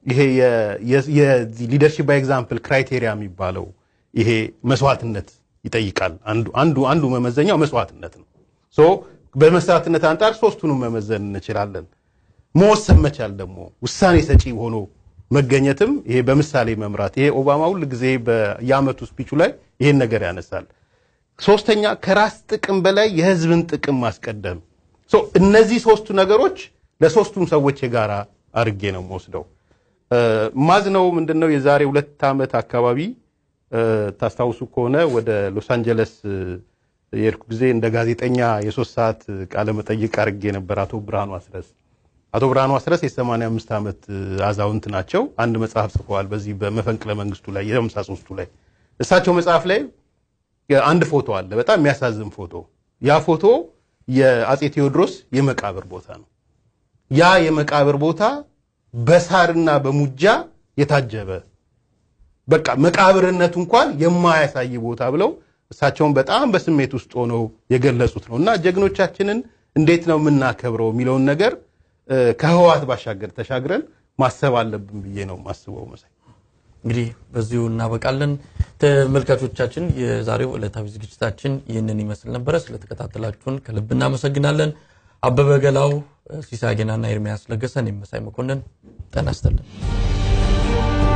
ይሄ የሊደርሺፕ ባይ ኤግዛምፕል ክራይቴሪያ የሚባለው ይሄ መስዋዕትነት ይጠይቃል። አንዱ አንዱ አንዱ መመዘኛው መስዋዕትነት ነው። ሶ በመስዋዕትነት አንጻር ሶስቱንም መመዘን እንችላለን። መወሰን መቻል ደግሞ ውሳኔ ሰጪ ሆኖ መገኘትም ይሄ በምሳሌ መምራት ይሄ ኦባማ ሁል ጊዜ በየአመቱ ስፒቹ ላይ ይሄን ነገር ያነሳል። ሶስተኛ ከራስ ጥቅም በላይ የህዝብን ጥቅም ማስቀደም። ሶ እነዚህ ሶስቱ ነገሮች ለሶስቱም ሰዎች የጋራ አድርጌ ነው የምወስደው። ማዝነው ምንድነው የዛሬ ሁለት ዓመት አካባቢ ታስታውሱ ከሆነ ወደ ሎስ አንጀለስ የሄድኩ ጊዜ እንደ ጋዜጠኛ የሶስት ሰዓት ቃለ መጠይቅ አድርጌ ነበር አቶ ብርሃኑ አስረስ አቶ ብርሃኑ አስረስ የ85 ዓመት አዛውንት ናቸው። አንድ መጽሐፍ ጽፈዋል በዚህ በመፈንቅለ መንግስቱ ላይ የሃምሳ ሦስቱ ላይ እሳቸው መጽሐፍ ላይ አንድ ፎቶ አለ፣ በጣም የሚያሳዝን ፎቶ። ያ ፎቶ የአጼ ቴዎድሮስ የመቃብር ቦታ ነው። ያ የመቃብር ቦታ በሳርና በሙጃ የታጀበ በቃ መቃብርነቱ እንኳን የማያሳይ ቦታ ብለው እሳቸውን በጣም በስሜት ውስጥ ሆነው የገለጹት ነው እና ጀግኖቻችንን እንዴት ነው የምናከብረው የሚለውን ነገር ከህወሓት ባሻገር ተሻግረን ማሰብ አለብን ብዬ ነው ማስበው። መሳይ እንግዲህ በዚሁ እናበቃለን። ተመልካቾቻችን የዛሬው ዕለታዊ ዝግጅታችን ይህንን ይመስል ነበረ። ስለተከታተላችሁን ከልብ እናመሰግናለን። አበበ ገላው፣ ሲሳይ ገናና ኤርሚያስ ለገሰን የመሳይ መኮንን ጤና ይስጥልን።